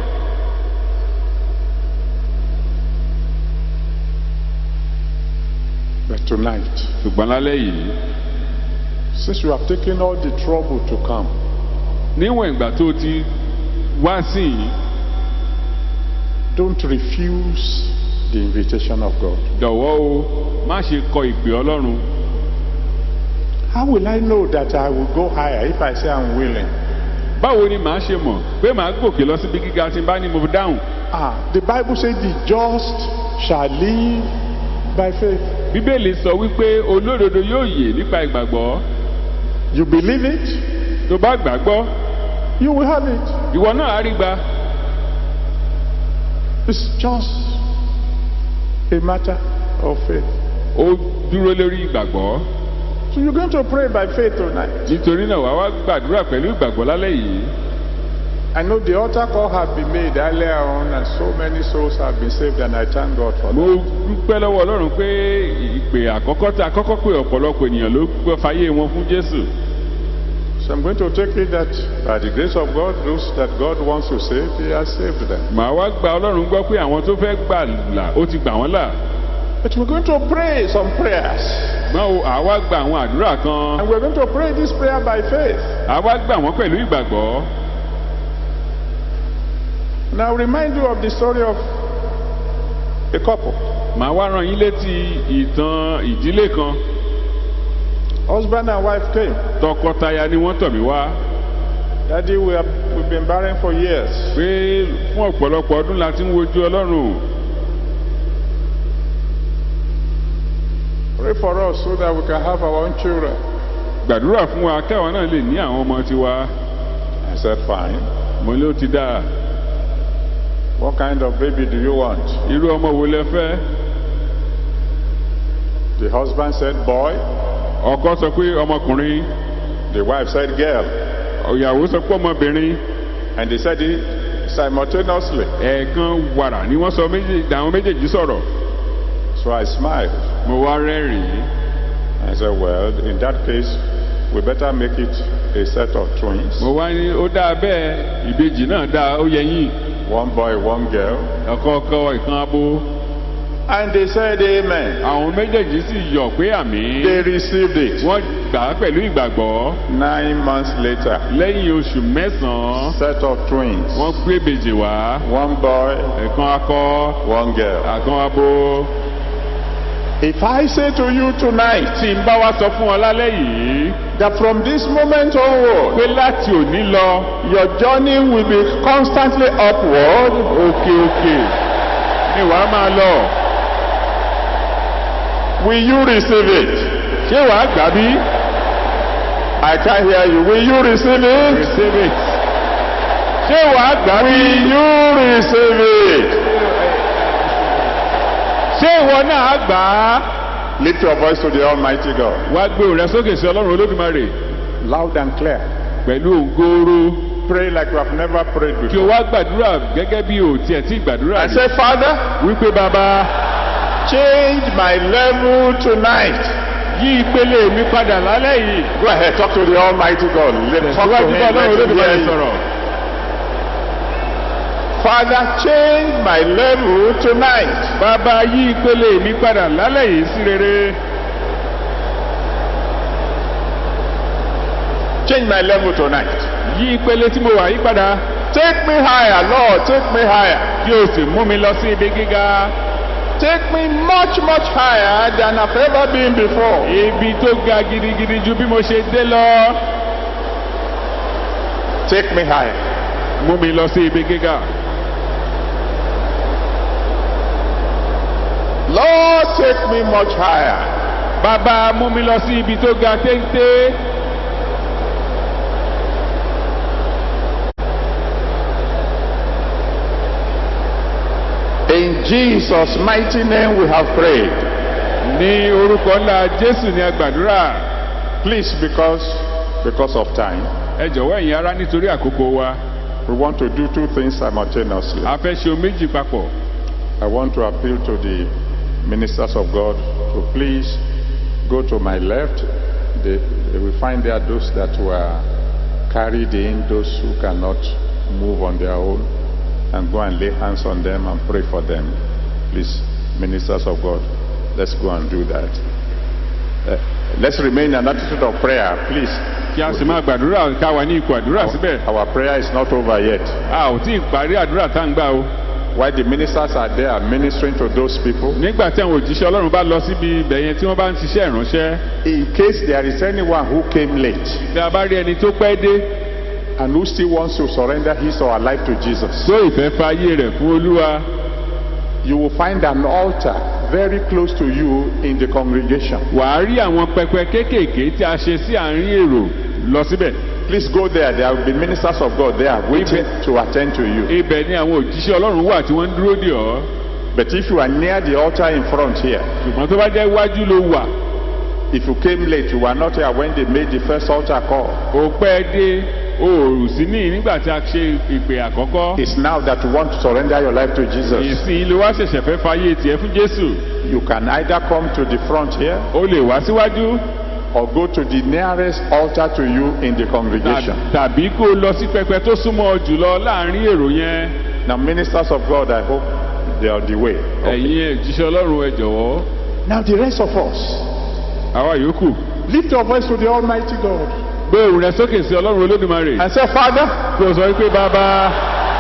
But tonight, ṣùgbọ́n lálẹ́ yìí since you have taken all the trouble to come, níwọ̀n ìgbà tó o ti wá sí yìí don't refuse the invitation of God. jọ̀wọ́ o má ṣe kọ ìpè ọlọ́run How will I know that I will go higher if I say I'm willing? báwo ni màá ṣe mọ̀ pé màá gòkè lọ síbi gíga tí n bá ní mo dáhùn Ah, the Bible says the just shall live by faith. bíbélì sọ wípé olódodo yóò yè nípa ìgbàgbọ́ You believe it, tó bá gbàgbọ́ you will have it. ìwọ náà á rí gbà It's just a matter of faith. ó dúró lórí ìgbàgbọ́ So you're going to pray by faith tonight. nítorí náà wàá wá gbàdúrà pẹ̀lú ìgbàgbọ́ lálẹ́ yìí I know the altar call had been made earlier on, and so many souls have been saved, and I thank God for mo that. dúpẹ́ lọ́wọ́ ọlọ́run pé ìpè àkọ́kọ́ tá a kọ́kọ́ pé ọ̀pọ̀lọpọ̀ ènìyàn ló gbọ́ fayé wọn fún jésù So I'm going to take it that by the grace of God, those that God wants to save, He has saved them. màá wá gba ọlọ́run gbọ́ pé àwọn tó fẹ́ gbà là ó ti gbà wọ́n là But we're going to pray some prayers. máa wo àwa gba àwọn àdúrà kan And we're going to pray this prayer by faith. àwa gbà wọ́n pẹ̀lú ìgbàgbọ́ And I'll remind you of the story of a couple. màá wá rán yín létí ìtàn ìdílé kan Husband and wife came. tọkọtaya ni wọ́n tọ̀ mí wá Daddy, we have, we've been barren for years. pé fún ọ̀pọ̀lọpọ̀ ọdún la ti ń wojú ọlọ́run Pray for us so that we can have our own children. gbàdúrà fún wa káwọn náà lè ní àwọn ọmọ tiwa I said, Fine. mo ló ti dáa What kind of baby do you want? irú ọmọ wo lẹ fẹ́ The husband said, Boy. ọkọ sọ pé ọmọkùnrin The wife said, Girl. ìyàwó sọ pé ọmọbìnrin And they said it simultaneously. ẹ̀ẹ̀kan wàrà ni wọ́n sọ méjèèjì àwọn méjèèjì sọ̀rọ̀ So I smiled. mo wá rẹ́rìn-ín I said, Well, in that case, we better make it a set of twins, mo wá ní ó dáa bẹ́ẹ̀ ìbejì náà dáa ó yẹ yín one boy, one girl. ọ̀kọ̀ọ̀kọ̀ ìkan abo And they said, Amen. àwọn méjèèjì sì yọ̀ pé àmì They received it. wọ́n gbà á pẹ̀lú ìgbàgbọ́ Nine months later, lẹ́yìn oṣù mẹ́sàn-án set of twins, wọ́n gbé ìbejì wá one boy, ẹ̀kan akọ one girl. àkan abo If I say to you tonight tí n bá wá sọ fún ọ lálẹ́ yìí that from this moment onward, pé láti òní lọ your journey will be constantly upward, òkè òkè ni wàá máa lọ will you receive it? ṣé wàá gbà bí I can't hear you. Will you receive it? receive it ṣé wàá gbà bí Will you receive it? ṣé ìwọ náà gbà á Lift your voice to the Almighty God. wá gbé òun rẹ sókè sí ọlọ́run olódùmarè Loud and clear. pẹ̀lú òǹgóoró Pray like you have never prayed kí o before. wá gbàdúrà gẹ́gẹ́ bí o tiẹ̀ tí gbàdúrà And rí say, Father, wípé bàbá change my level tonight. yí ìpele mi padà lálẹ́ yìí Go ahead, talk to the Almighty God. Let talk to síwájú him. bá ọlọ́run Let him olódùmarè hear you. sọ̀rọ̀ Father, change my level tonight. bàbá yí ìpele mi padà lálẹ́ yìí sí rere Change my level tonight. yí ìpele tí mo wà yí padà Take me higher, Lord. Take me higher. kí o sì mú mi lọ sí ibi gíga Take me much, much higher than I've ever been before. ibi tó ga gidigidi ju bí mo ṣe dé lọ Take me higher. mú mi lọ sí ibi gíga Lord, take me much higher. bàbá mú mi lọ sí ibi tó ga téńté In Jesus' mighty name we have prayed. ní orúkọ ńlá jésù ní agbàdúrà Please, because because of time, ẹ jọ̀wọ́ ẹ̀yin ará nítorí àkókò wa we want to do two things simultaneously. a fẹ́ ṣe ohun méjì papọ̀ I want to appeal to the ministers of God to please go to my left. They, they will find there those that were carried in, those who cannot move on their own, and go and lay hands on them and pray for them. Please, ministers of God, let's go and do that. Uh, let's remain in an attitude of prayer, please. kí a sì máa gbàdúrà ká wà ní ipò àdúrà síbẹ̀ Our prayer is not over yet. a ò tí ì parí àdúrà tá à ń gbà o While the ministers are there ministering to those people, nígbà tí àwọn òjíṣẹ́ ọlọ́run bá lọ síbi ibẹ̀ yẹn tí wọ́n bá ń ṣiṣẹ́ ìránṣẹ́ in case there is anyone who came late, tí a bá rí ẹni tó pẹ́ dé and who still wants to surrender his or her life to Jesus. tó ìfẹ́ fa ayé rẹ̀ fún olúwa You will find an altar very close to you in the congregation. wà á rí àwọn pẹpẹ kéékèèké tí a ṣe sí àárín èrò lọ síbẹ̀ Please go there. There will be ministers of God there waiting to attend to you. ibẹ̀ ni àwọn òjíṣẹ́ ọlọ́run wà tí wọ́n ń dúró dè ọ́ But if you are near the altar in front here, ṣùgbọ́n tó bá jẹ́ iwájú ló wà if you came late, you were not here when they made the first altar call. ó pẹ́ dé o ò sí ní nígbà tí a ṣe ìpè àkọ́kọ́ It's now that you want to surrender your life to Jesus. ìsìn ló wá ṣẹ̀ṣẹ̀ fẹ́ fayé tiẹ̀ fún jésù You can either come to the front here o lè wá síwájú or go to the nearest altar to you in the congregation. tàbí kó o lọ sí pẹpẹ tó súnmọ́ ọ jùlọ láàrin èrò yẹn Now, ministers of God, I hope they are on the way. ẹ̀yin òjíṣẹ́ ọlọ́run ẹ jọ̀wọ́ Now, the rest of us, àwa yòókù lift your voice to the Almighty God gbé òun rẹ sókè sí ọlọ́run olódùmarè and say, Father, kó o sọ wípé bàbá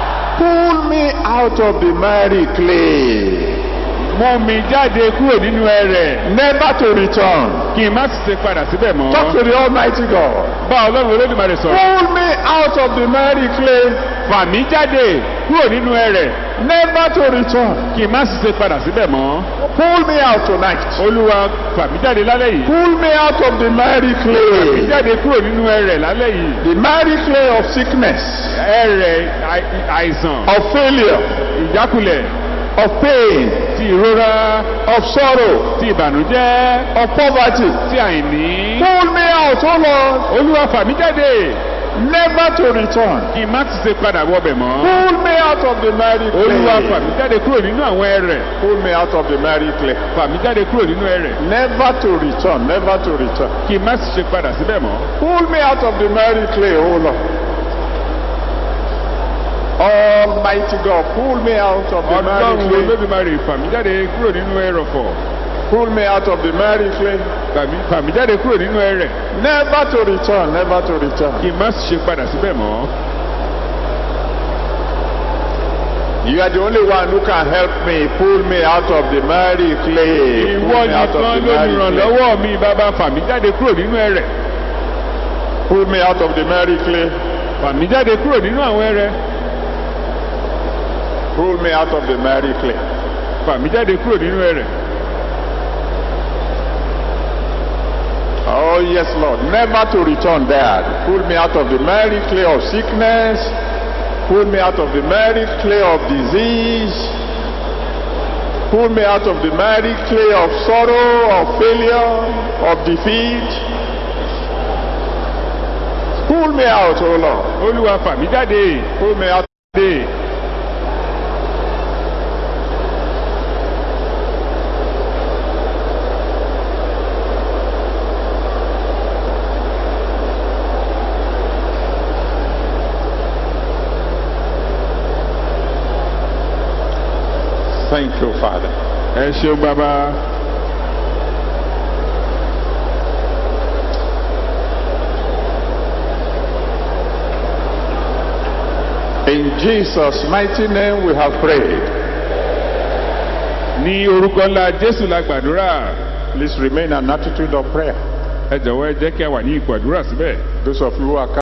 pull me out of the miry clay, mú mi jáde kúrò nínú ẹrẹ̀ never to return. kí n má sì ṣe padà síbẹ̀ mọ́ Talk to the Almighty God. bá ọlọ́run olódùmarè sọ̀rọ̀ Pull me out of the miry clay, fà mí jáde kúrò nínú ẹrẹ̀ never to return. kí n má sì ṣe padà síbẹ̀ mọ́ Pull me out tonight. olúwa fà mí jáde lálẹ́ yìí Pull me out of the miry fà mí clay, jáde kúrò nínú ẹrẹ̀ lálẹ́ yìí the miry clay of sickness, ẹrẹ̀ àì- àìsàn of failure, ìjákulẹ̀ of pain, ti ìrora of sorrow, ti ìbànújẹ́ of poverty. ti àìní Pull me out, oh Lord. olúwa fà mí jáde never to return. kí n má ti ṣe padà wọbẹ̀ mọ́. Pull me out of the miry olúwa fà clay. mí jáde kúrò nínú àwọn ẹrẹ̀ Pull me out of the miry clay. fà mí jáde kúrò nínú ẹrẹ̀ Never to return, never to return. kí n má sì ṣe padà síbẹ̀ mọ́. Pull me out of the miry clay, O Lord. Almighty God, pull me out of the miry ọlọ́run clay. olódùmarè fà mí jáde kúrò nínú ẹrọ̀fọ̀ Pull me out of the miry clay. fà mí- fà mí jáde kúrò nínú ẹrẹ̀ Never to return, never to return. kí n má sì ṣe padà síbẹ̀ mọ́. You are the only one who can help me. Pull me out of the miry clay. Pull ìwọ me out of nìkan the miry clay. lólùrànlọ́wọ́ mi bàbá fà mí jáde kúrò nínú ẹrẹ̀ Pull me out of the miry clay. fà mí jáde kúrò nínú àwọn ẹrẹ̀ Pull me out of the miry clay. fà mí jáde kúrò nínú ẹrẹ̀ Oh, yes, Lord. Never to return there. Pull me out of the miry clay of sickness. Pull me out of the miry clay of disease. Pull me out of the miry clay of sorrow, of failure, of defeat. Pull me out, oh Lord. olúwa fà mí jáde Pull me out. dé Thank you, Father. ẹ ṣeun bàbá In Jesus' mighty name we have prayed. ní orúkọ ńlá jésù la gbàdúrà Please remain an attitude of prayer. ẹ jọ̀wọ́ ẹ jẹ́ kí a wà ní ipò àdúrà síbẹ̀. Those of you who are